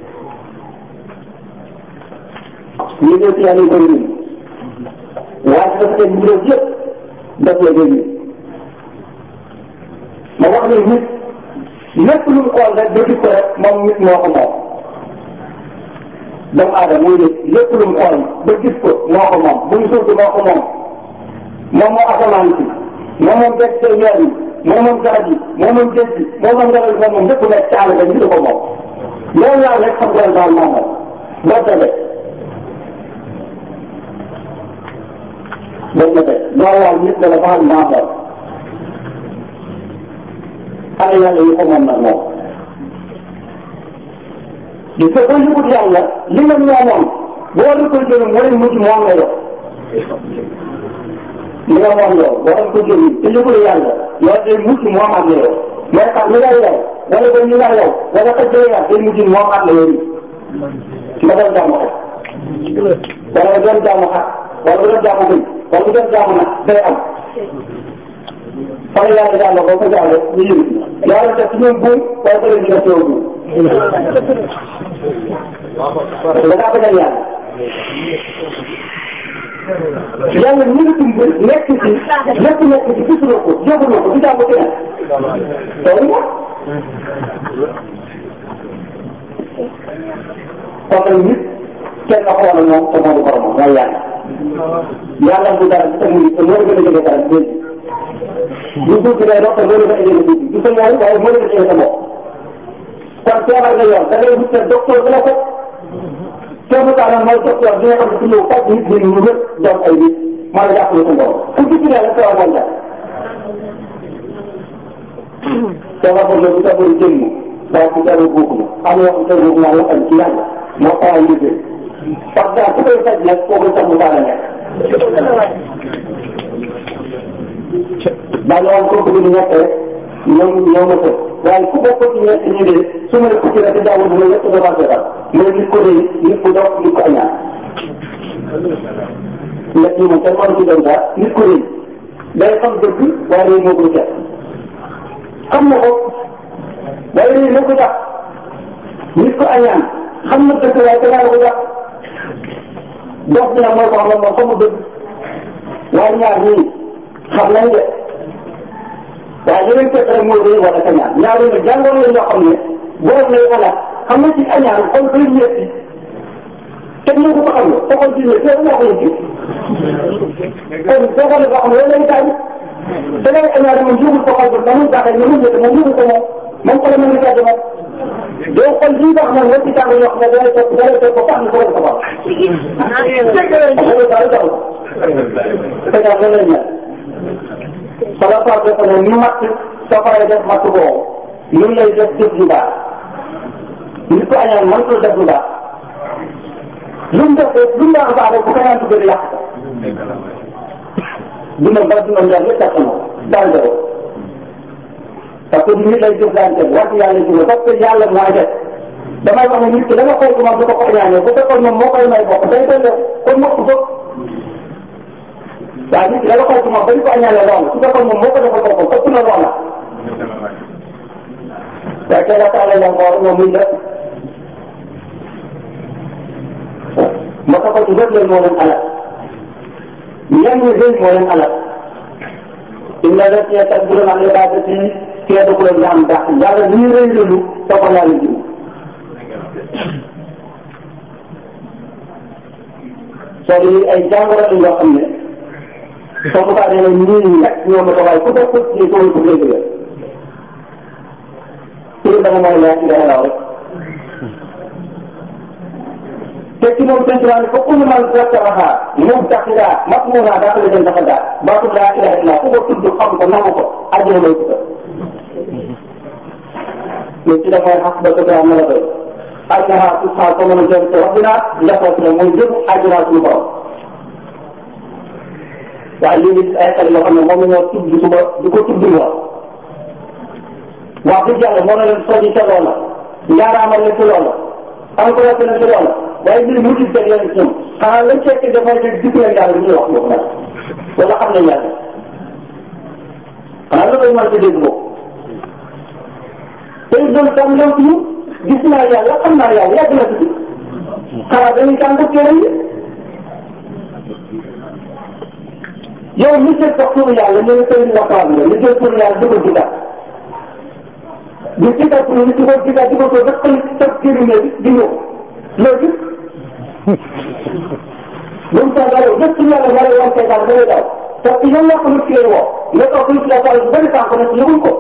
Speaker 1: ñu ngi ci yàlla yu bëri nii waaye dafa teg mbir yëpp def la ngay nit ma wax ne nit lépp lu mu xool rek ba gis ko rek moom nit moo ko moom doomu aadama muy nit lépp lu mu xool ba gis ko moo ko moom bu ñu suuf moo ko moom moom moo asamaan si moom moom gerte gi weer yi moom moom garab yi moom moom géej gi moom moom ngelaw li moom moom lépp nekk caal ba ñu ko moom loolu laa rek xam nga daal moom moom boo tëddee boo tëddee loolu laa nit la dafa xam naa moom xale yàlla yi ko moom nag moom gis nga boo yëgut yàlla li nga moomoon boo la koy jëlee mooy mujj moom nga yor li nga moom yow boo ko jëlee te yëgul yàlla loolu day mujj moom ak yow mooy xam li nga yow wala ba ñu nga yow wala ka jëlee yàlla day mujj moom ak yow nga doon jaamu xar wala nga doon jaamu xar wala nga doon jaamu bëy wala nga doon jaamu nag day am fan yàlla yàlla boo ko jaalee ñu yëngu yàlla def ci ñoom buum wala ko leen di def yow buum da ngaa bëgg a yàlla yàlla ñu ngi tumb nekk ci lépp nekk ci gisuloo ko jóguloo ko gisaa ko keneen loolu nga kon nag nit kenn na xoolal moom te moo di boromam mooy yàlla yàlla bu dara te muy te moo gën a jege dara dégg du tuuti day dox te moo gën a jege tuuti du sa ñëw waaye moo gën a jege sa bopp kon feebar nga yor da ngay wut sa docteur bi la ko Sëñ Talla mooy docteur bi nga xam ne su ñëw faj nit ñi ñu wër doon ay nit maa ngi jàppale sa bopp ku ci ci ne la feebar mooy jàpp. feebar boobu la bu feebaru jëmm waaye bu feebaru boobu la am na yoo xam ne boobu moo xam ci yàlla moo taxaw liggéey parce que ku koy faj nag kooku sax mu baax a nekk. daa ñëwoon kooku bi ñu nekk rek ñoom ñoo ma ko waaye ku bokk ci ñett ñi de su ma la ko ci rek jaww ji ma yëpp dafa feebar mooy nit ko rëy nit ko dox nit ko añaan ñett ñi moom kenn mënu ci doon dara nit ko rëy day xam dëgg waaye rëy moo koy seet xam na ko waaye rëy moo ko jàpp nit ko añaan xam na dëgg waaye danaa ko jàpp dox bi nag mooy ko xam ne moom xamul dëgg waaye ñaar ñii xam nañ de waaye yeneen fekk rek mooy day wala kañaan ñaar yooyu nag jàngoon la ñoo xam ne borom lay wala xam nga ci añaan xol day ñetti te ñu ko xam nga xol ci ñetti yow moo ko yëg kon boo ko defee xam nga lay taaj da ngay añaan moom yëgul ko xol ba muy baaxee ñu mu ñetti moom yëgul ko moom moom ko la mën a taaj moom doo xol lii nga xam ne nga ci tàng yoo xam ne da lay topp da lay topp ba tax ñu ko ko baax kañaan la lay ñaan sala saa ko ne ni matt safara def matt boobu ñun lay def jëf ju baax nit ko añaan mënatul def lu baax lu mu def lu mu baax baax rek bu ko ñaan tuddee yàq ko dundam ba dundam yàq yëpp yàq na daal de parce que nit lay jëflante wax yàlla ji parce que yàlla mooy def damay wax ne nit ki da nga xool ko moom du ko ko añaanee bu fekkoon moom moo koy may bopp day doon def kon mokk ko waaye nit ki da nga xool ko moom dañ ko añaanee loolu su fekkoon moom moo ko defal boppam ëpp na loola waaye tey la taale la ngoor moom muy def ma ko ci def leen moo leen alal ñenn ñi rëy moo leen alal inna lasina yastakbiruna an ibadati yadkhuluna jahannam dàq yàlla li ñu rëy rëylu soo ko yàlla jiw soo di ay jàngoro la yoo xam ne soo ko baaxee ne nii nii rek ñoo ma ko waaye ku def ko ci soo ko dégg la pour dama mooy laaj nga xalaat rek te ci moom seen tubaab ko kullu man zakaraha mubtaqidaa masmuuraa daa ko leen dafa daa baatu laa ilaha illa ku ko tudd xam ko nangu ko àjjana lay tudd mais ci dafay xas ba tëdd am na la doy ajnaha tusxa ko mën a jëm ci rabbina njaboot na mooy jëm ajna suñu borom waaye lii nit ay xel yoo xam ne moom la ñoo tudd suba di ko tudd wa wax dëgg yàlla moo na leen soññi ca loola njaaraamal leen ci loola encouragé leen ci loola waaye mbir mu gis rek leen ci ñoom xanaa lañ fekk dafay dégg gis leen yàlla ñuy wax boobu nag wala xam nañ yàlla xanaa lu koy mën ci dégg boobu te loolu tam ñoom ñu gis naa yàlla xam naa yàlla yàgg na ci xanaa dañuy jàng téere yi yow mi jël sax turu yàlla ñu ngi koy waxtaan nga li jël turu yàlla di ko jigaat di jigaat turu di ko jigaat di ko ko def xëy sa gémmiñ bi di ñëw loolu buñ ko dalee jël turu yàlla nga lay wan kay daal da ngay daw parce que yow yaa ko nit ki lay woo nga toog nit ki la toog bëri tànk nag yëgul ko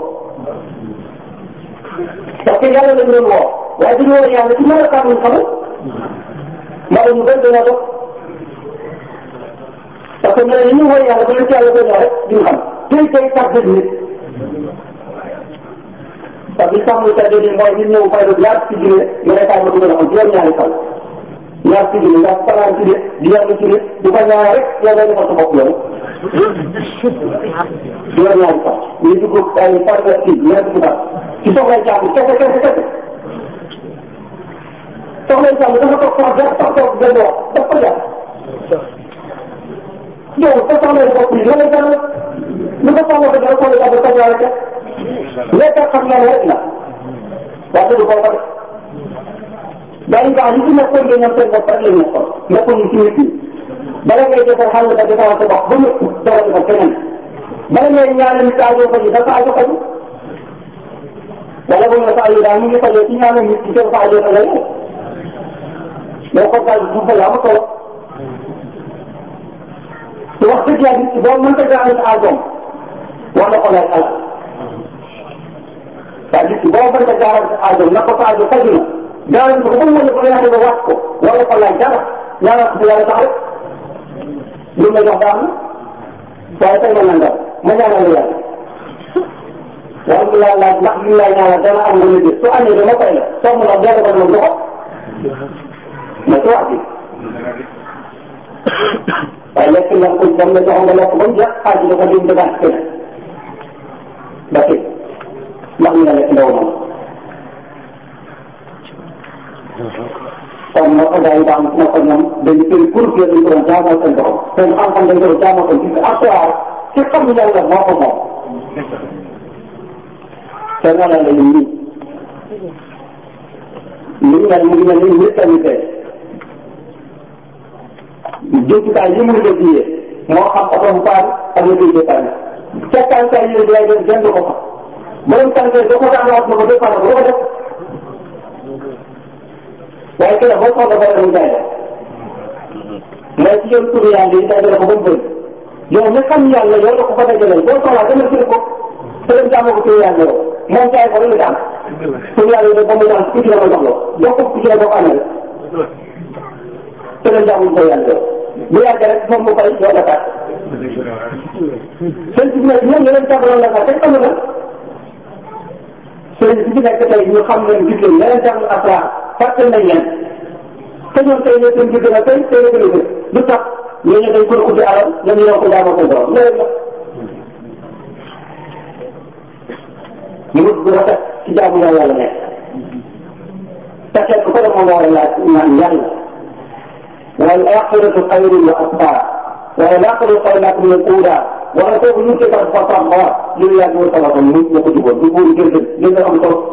Speaker 1: parce que yàlla lañ leen woo waaye dañu war yàlla ci ñaari kàddu ñu xamul maa ñu bëri dañoo dox parce que ñeneen ñi ñu woo yàlla ba leen ci yàlla doon rek duñ xam tey tey tax nit parce que sax muy tàggee nii mooy nit ñëw fay la ñaar ci junne nga ne kaay ma dugal xam juróom ñaari fan ñaar ci junne ndax fanaan ci nit di yàlla ci nit du ko ñaar rek yow ngay defal sa bopp yow juróom ñaari fan ñu dugg ay par kii ñaar ci fan ci soxlay jàmm kese kese kese soxlay jàmm dafa toog sax benn toog toog benn wax daf ko jàpp yow sa soxlay bopp yi loolu dara lu ko soxla ko dara soxla jàmm sa ñaari kese lekk xam naa rek la waaye du ko ko def dañu baax li ci nekkoon nga ñoom seen bopp rek la ñu nekkoon nekkoon ñu ci nit ñi bala ngay defal xàll ba defal sa bopp ba mu dara defal keneen bala ngay ñaanal nit aajo ko ji dafa aajo ko ji wala bu ñu sa aajo daal mu ngi fajee ci ñaanal nit ci seen sa aajo ko lay mais ko daal du fa yaa ma solo te wax dëgg yàlla nit ki boo mënta jaarale sa aajoom wax na ko lay xalaat waaye nit ki boo mënta jaarale sa aajoom na ko sa aajo faju na jaarale ko ba mu wala ko yaate ba wàcc ko wala ko laaj dara ñaanal ko yàlla tax rek lu ma jox baax na waaye tey ma nangam ma ñaanal la yàlla waaye mu laa laaj ndax li lay ñaanal dana am lu mu su amee dama koy la soo mu la delloo ko dama joxo ma ci wax bi waaye lekk nga ko dam la joxoon nga lekk ba mu jeex xaaj dafa dim dagaat keneen ba tey ndax ñu la lekk ndaw noonu kon moo ko gars yi daan moo ko ñoom dañu tëri pour que dañu ko doon jaamoo seen borom seen xam-xam dañu ko doon jaamoo seen gis assoir ci xam yàlla moo ko moom te nga la lañu nii li nga mu ngi mel ni nit tamit tey jumtukaay yi muy def yee moo xam oto bu paan ak la koy dépanne fekkankaay yi lay def jënd ko fa borom tànkee doo ko daan wax na ko dépanne ko ko def waaye kii la boo soxla ba dem jaay la mooy ci yoon turu yàlla yi dajale ko ba mu bëri yow mi xam yàlla yow la ko fa dajaleel boo soxlaa demal jël ko te dem jaamoo ko turu yàlla yow moom jaay ko rek la am turu yàlla yi ba mu daan ku ci la ma jox la jox ko ku ci la boo ko amee te dem jaamoo ko yàlla yow bu yàggee rek moom mu koy yow la taat seen ci nekk ñoom yeneen jàngaloon la sax amul na seen ci nekk tey ñu xam leen gis leen yeneen jàngal asrar fàtte nañ leen te ñoom tey ne seen gis na tey tey la gën a gën lu tax ñu ne dañ ko ubbi alal ñoom ñoo ko jaamoo ko borom loolu la ñu wut bu rafet ci jaamu yàlla la nekk te fekk ko la moom war a laaj naan yàlla wal axiratu xayrun wa abqaa wala laqadu xayrakum min uula wala kooku ñu ci tax fa sax ba li yàgg wa sabata mu ñu ko juboon du buur gën gën gën am solo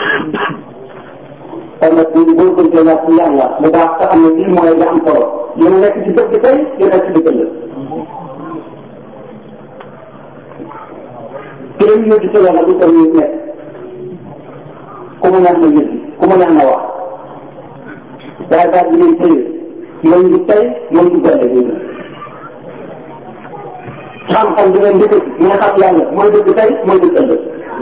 Speaker 1: kon nag ñu góorgóorlu ñaar ci yàlla bu baax te xam ne lii mooy li am solo li mu nekk ci dëkk tey li nekk ci dëkk la. ki la ñu ci yàlla du ko ñu nekk ku mu neex na yëg ku mu neex na wax waaye daal di leen tëye mooy ñu tey mooy ñu gën a yëg xam-xam di leen dëkk mu ne xam yàlla mooy dëkk tey mooy dëkk ëllëg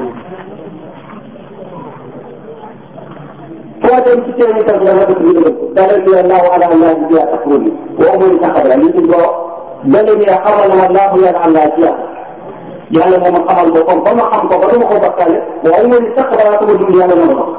Speaker 1: foo dem ci seen i tànk dafa dëkk bi dëgg dara li allahu ala allah bi ya tafruni wa umuri taxabra li ci boo dale ni xamal na allahu ya allah ci yàlla yàlla moo ma xamal boppam ba ma xam ko ba du ma ko bakkaale waaye mooy sax balaa ko ma dund yàlla moo ma ko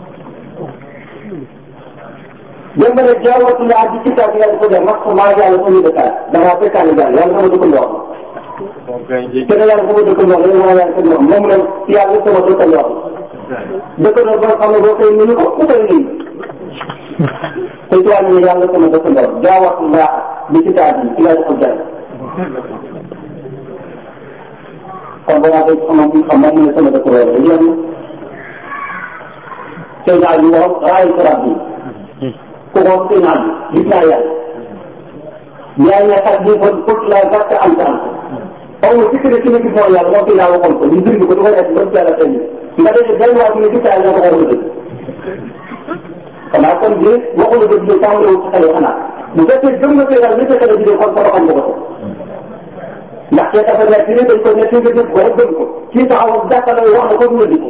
Speaker 1: dem ba ne jaawatu laa di ci taat yàlla ko def max maa yàlla sama dëkkaat damaa fekkaale yàlla yàlla sama dëkkandoo te ne yàlla sama dëkkandoo la maa yàlla sama moom la yàlla sama dëkkandoo dëkkandoo ba xam ne boo koy nuyu ko ku koy nuyu te ci wàllu yàlla sama dëkkandoo jaawatu laa di ci taat yi ci laa defal jàll kon balaa koy xamal bi xam moom ne sama dëkkandoo la yéen sëñ naa bi wax raayu sarab bi ku ko sëñ naa bi gis naa yàlla yaa ngi xar bi kon pour la gàtt am sa am xaw ma sikk ne ki ne gis mooy yàlla moom sëñ naa waxoon ko ñu bind ko du ko def ba ci yàlla tey nga def benn waa ne gis naa yàlla ko war a dëgg xanaa kon bi waxu la dëgg bi tàmbali wu ci xale xanaa bu fekkee gëm nga koy daal li fekkee la jigéen kon sa xam nga ko ndax kee dafa nekk ni dañ ko nekk nga dégg ko rek gëm ko kii taxaw ak jàppale wax na ko du la di ko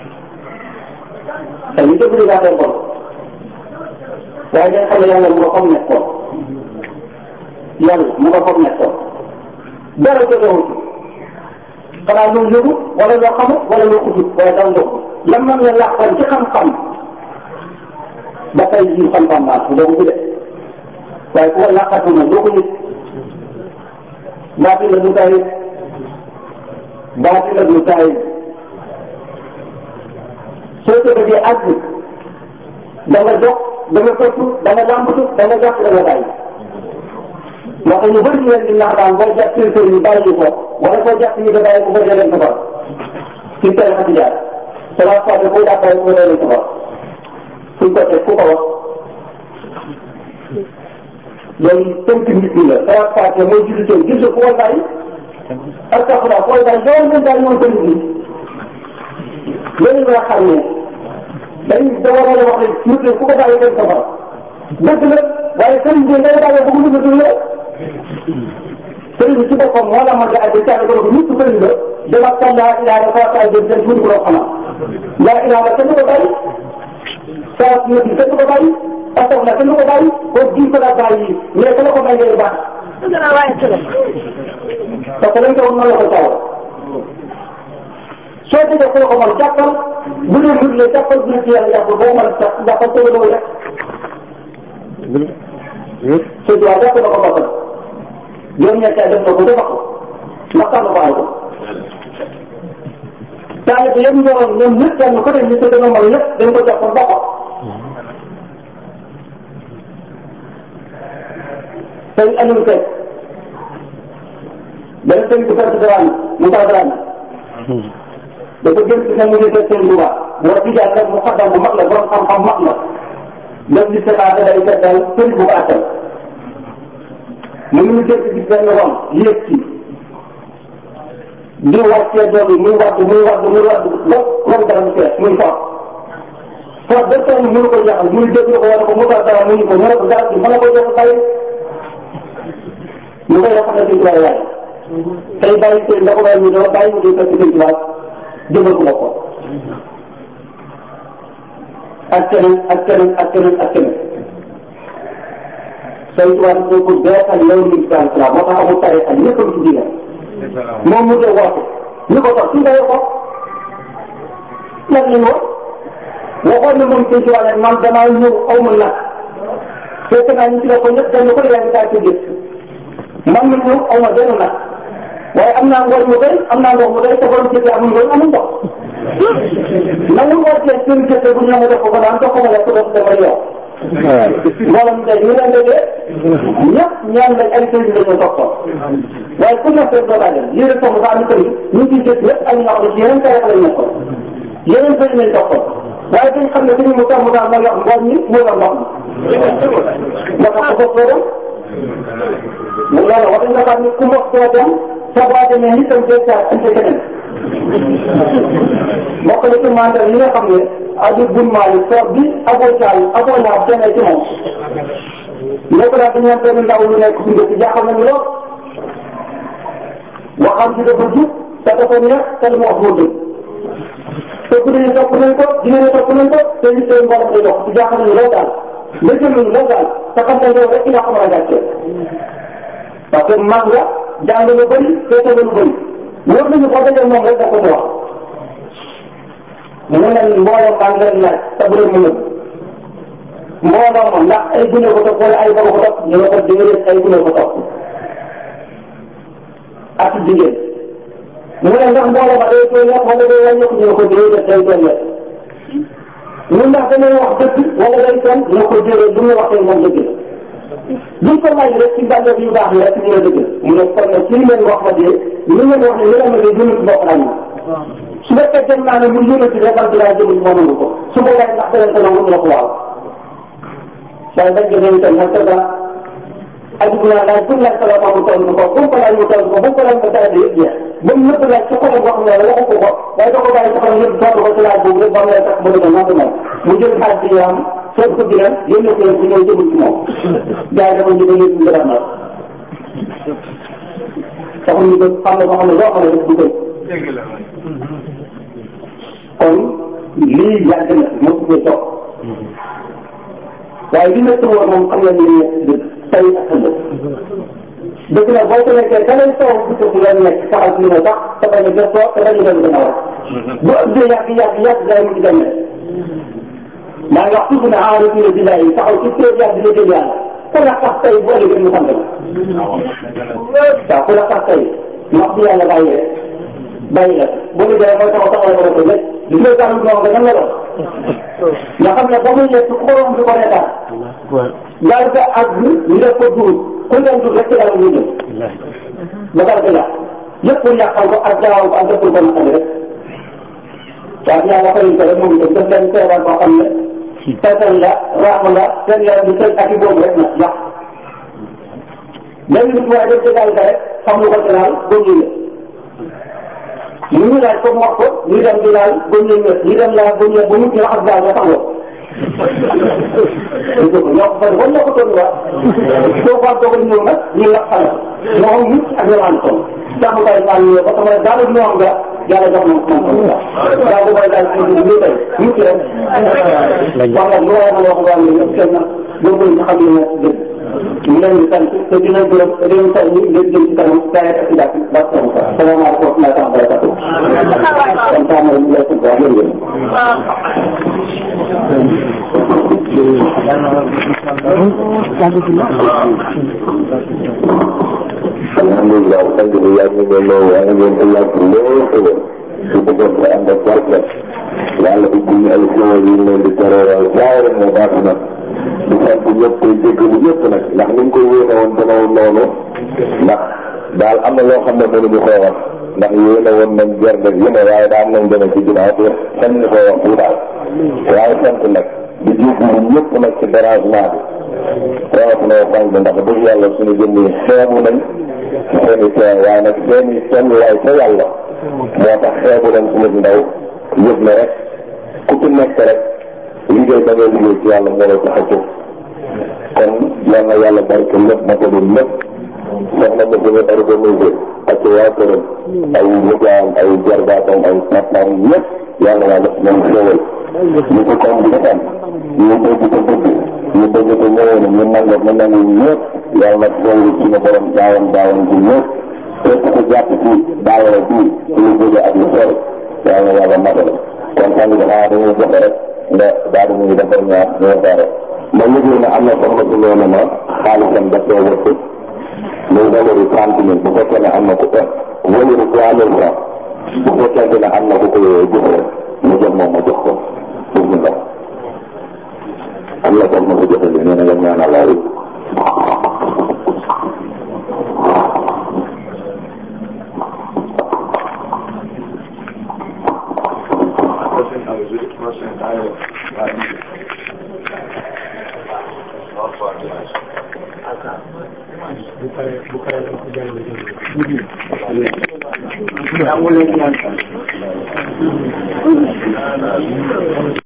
Speaker 1: te ñu déglu daa koy kon waaye dañ xam ne yàlla mu nga xam nekkoon yàlla mu nga xam nekkoon dara jotewut xanaa loo yëgu wala loo xamu wala loo xutut waaye dara ndox la mën nga làqoon ci xam-xam ba tey jii xam-xam baax bu doon ko de waaye ku ko làqatu na doo ko yëg baati la du tay baati la du tay soo ko bëggee àgg da nga jox da nga fëttu da nga làmbatu da nga jàpp da nga bàyyi moo tax ñu bëri ñu leen di naataan boo jàpp seen kër yi bàyyi ko wala boo jàpp ñu da bàyyi ko boo leen safar ci teel xati jaar te la fois boo jàpp bàyyi ko boo leen safar suñ ko teg ku ko wax loolu tënk nit ñi la salaat faate mooy jiitu tey gis nga fu koy bàyyi astafurlah fu koy bàyyi loolu ngeen daal ñoom tënk nit loolu nga xam ne dañ da war a wax ne nit ñi fu ko bàyyi dem safara dëgg la waaye sëriñ bi ngay bàyyi ba mu dugg dugg la sëriñ bi ci boppam moo la mën a àgg caa ko nit ku sëriñ la dama kan laa ilaha fa ay dem dem tuuti ko xanaa laa ilaha kenn du ko bàyyi saa nit ñi kenn du ko bàyyi parce que kenn du ko bàyyi ko di ko daa bàyyi mais ku la ko may ngay baax. parce que lañ ko mën la ko taw soo déggee ku la ko mën jàppal bu dee mbir la jàppal bu dee ci yàlla jàppal boo mën a jàppal tëjee doo rek. sëñ bi waaw jàpp na ko boppam yow ñettee def na ko defal ko waxtaan na ko ay ko. taalibe yëpp ñoroon ñoom ñëpp kenn ku ne ñu tëdd na mën lépp dañ ko jàppal boppam. sëñ Aliou Seck benn sëñ bu sant Dramé Moussa Dramé dafa gën ci ne mu ngi def seen Louga boo tijaan rek mu xaddam bu mag la borom xam-xam mag la def li seetaate day seetal sëñ bu ko attal mu ngi dégg gis benn ron yéeg ci di wàccee doom yi muy wadd muy wadd muy wadd ba ron dara mu fees muy fort fort ba tey mënu ko jaxal muy dégg ko wala ko Moussa Dramé mu ñu ko mu ne ko garab bi mën na ko jox bàyyi ñu koy wax ne sëñ Tuubaa yaay tey bàyyi seen da ko bàyyi ñu doon bàyyi ñu doon fekk sëñ Tuubaa jëmal ko boppam ak keneen ak keneen ak keneen ak keneen sëñ Tuubaa dafa ko beesal yow li islam islam moo tax amul tarixa ñëpp a ci diine moom mu dee woote ñu ko toog suñ koy ko lan lañ wax waxoon na moom sëñ Tuubaa ne man damaa ñëw aw ma nag fekk naa ñu ci la ko ñëpp dañu ko yaa ngi kaa ci gis man mi ñëw aw ma benn nag waaye am naa ngooñ mu doy am naa ndox mu doy te borom jëkkër amul ngooñ amul ndox nangu wootee seen jëkkër bu ñu la def ko ko daan dox ko ma lekk dox dama yow mboolem tey ñu leen déggee ñëpp ñaan lañ ay sëriñ lañu toppoon waaye ku nekk rek doo daa dem lii rek soxla am kër yi ñu ngi ciy ñëpp ay ñoo xam ne ci yeneen tarixa lañ nekkoon yeneen sëriñ lañ toppoon waaye dañ xam ne dañu mu tax mu tax mooy wax ngooñ mi mooy wax ndox mi nga tax ko foofu mu loolu wax nga xam ne ku mboq doo dem sa boo demee ni tam day saa ante keneen mbokk la ci mandat yi nga xam ne aju bun maali soor bi aboo caal aboo ñaar kenn ci moom nekk naa dañu am benn ndaw lu nekk ci ndëkk jaaxal nañu lool waxam ci dafa jub te dafa neex te lu mu wax moo dëgg te bu dee topp nañ ko dina ne topp nañ ko te li seen mboolem day dox ci jaaxal nañu lool daal léegi nañu lool daal te xam nga yow rek yaa ko mën a gàccee parce que mag nga jàng lu bëri feete lu bëri wóor nañu boo dajee moom rek da ko mu wax mu ne mbooloo maa ngi leen laaj te bu leen mu nëbb mbooloo ma ndax ay gune ko topp wala ay baba ko topp ñu ne ko déedéet ay gune ko topp ak jigéen mu ne ndax mbooloo ma day tooy yàq wala day wàññeeku ñu ne ko déedéet day tooy yàq ñun ndax dañuy wax dëgg wala day fen ñu ne ko déedéet bu ñu waxee moom dëgg la buñ ko laaj rek ci bànneex yu baax yi rek ñu ne dëgg mu ne kon nag ci li ngeen wax ma dee li ngeen wax ne li nga ne jëmul ci bopp lañ su fekkee dem naa ne mu yónati rek man dinaa jëmul ci moom ko su boobaa ndax danañ ko nangu ñu ne ko waaw waaye dañ ko itam nag c'est ça aju bu naan daal pour laaj ko la mu toll ko bu ko laaj mu toll ko bu ko laaj mu dara de yëpp jeex ba mu nëpp laaj ci xol wax ne waxu ko ko waaye da ko bàyyi ci xol yëpp tontu ko ci laaj boobu rek ba mu lay tax ba dëgg nangu moom mu jël xaalis bi am soog ko digal yónnee ko ci ñëw jëmul ci moom gars yi dafa ñu yëpp ñu dara nag taxul ñu ko xam ne ko xam ne loo xam ne rek du koy kon lii yàgg na mosu ko toog waaye li nekk woon moom xam nga ni dëgg tey ak ëllëg dëgg la boo ko nekkee da ngay toog bu ko leen nekk saxal ci li nga sax te bañ a gëstoo te bañ a dem gën a war bu ëppee yàgg yàgg yàgg day mu ci dem ne maa ngi wax toujours ne aarif ñu ne billaay yi taxaw ci kër yàgg dina jël yàlla ku la tax tey bu ëllëgee mu sant la waaw ku la tax tey ñu wax ci yàlla bàyyi rek bàyyi la bu ñu demee mooy taxaw taxaw la ko rek li ngay daal noonu nga nan la doon nga xam ne ba muy nekk xorom bi ko reetaan daal ko ak ñu def ko duur ku leen duur rek ci dara ñu jëm ba dara ko yàq yëpp pour yàqal ko ak jaaw ko ak def ko naqari rek waaw yàlla xëy ko rek moom itam def leen feebar boo xam ne teetal la raax la seen yaram bi sëy ak i boobu rek na yàq léegi nit waaye def ci daal rek xam lu ko ci laal boobu ñu ñu ngi laaj comme wax ko ñu dem di laal ba ñu ñëw ñu dem laal ba ñëw ba ñu ci raxas daal ba taxaw. dëgg la ñoo ko fay wala ñoo ko toll waa. soo ko doog a ñëw nag ñu la xale. moo xam nit ak ñoom ànd toll. jàpp kay daal ñëw ba sama daal ñoo am nga yàlla jox na ko moom daal. daal bu koy daal ci ñu ñu tey ñu ci rek. wax nga lu war a wax nga ne ñëpp kenn boobu ñu xam ne dëgg. ñu leen di sant te dina gërëm te dinañ sant ñu leen jëm ci kanam saa ak ci jàpp ba sama sa salaamaaleykum wa rahmatulah wa barakatuh kon saa ma ñu lay sant waa yéen yéen
Speaker 2: alhamdulilah sant bi yàgg ñu ngi lay wax ngeen ko yàgg lool xëy su ko doon ko ànd ak barke yàlla ubbi ñu ay xéwal yi leen di tereeral saa rek moo baax na di sant ñëpp koy jéggalu ñëpp nag ndax ni ñu ko yéene woon demewul noonu ndax daal am na loo xam ne mënuñu koo wax ndax yéene woon nañ gerte gi ne waaye daal nañ demee ci ginnaaw te sañ ñu koo wax bu daal waaye sant nag di jéggalu ñëpp nag ci dérangement bi rawatina fan bi ndax dëgg yàlla suñu jëm yi xeebu nañ seen i teew waaye nag seen i seen waay ca yàlla moo tax xeebu nañ suñu ndaw yëg na rek ku ci nekk rek liggéey ba ngay liggéey ci yàlla moo lay tax a jóg kon yal na yàlla barke lépp ma ko doon lépp soxna ma gën a organisé ak waa këram ay liggéeyam ay jarbaatam ay papaam ñëpp yàlla waa def ñoom xéwal ñu ko comme di defam ñu dégg ko dëgg ñu dégg ko ñëwoon ñu nangu ñu nangu ñëpp yàlla xéwal suñu borom daawan daawan bi ñëpp képp ku jàpp ci daawara bi ci lu jóge ak lu sori yàlla yàlla matale kon xam nga xanaa dañuy joxe rek nga daal di ñuy defar ñaar ñoo pare ma yëgee ne am na soxna su nee na ma xaalisam daf koy wëcc muy valeur trente mille bu fekkee ne am na ku ko valeur trois mille francs bu fekkee ne am na ku ko jox rek mu jox moom ma jox ko pour ñu ndox am na soxna su joxe li nee na nga ñaanal laa
Speaker 1: Yang mulai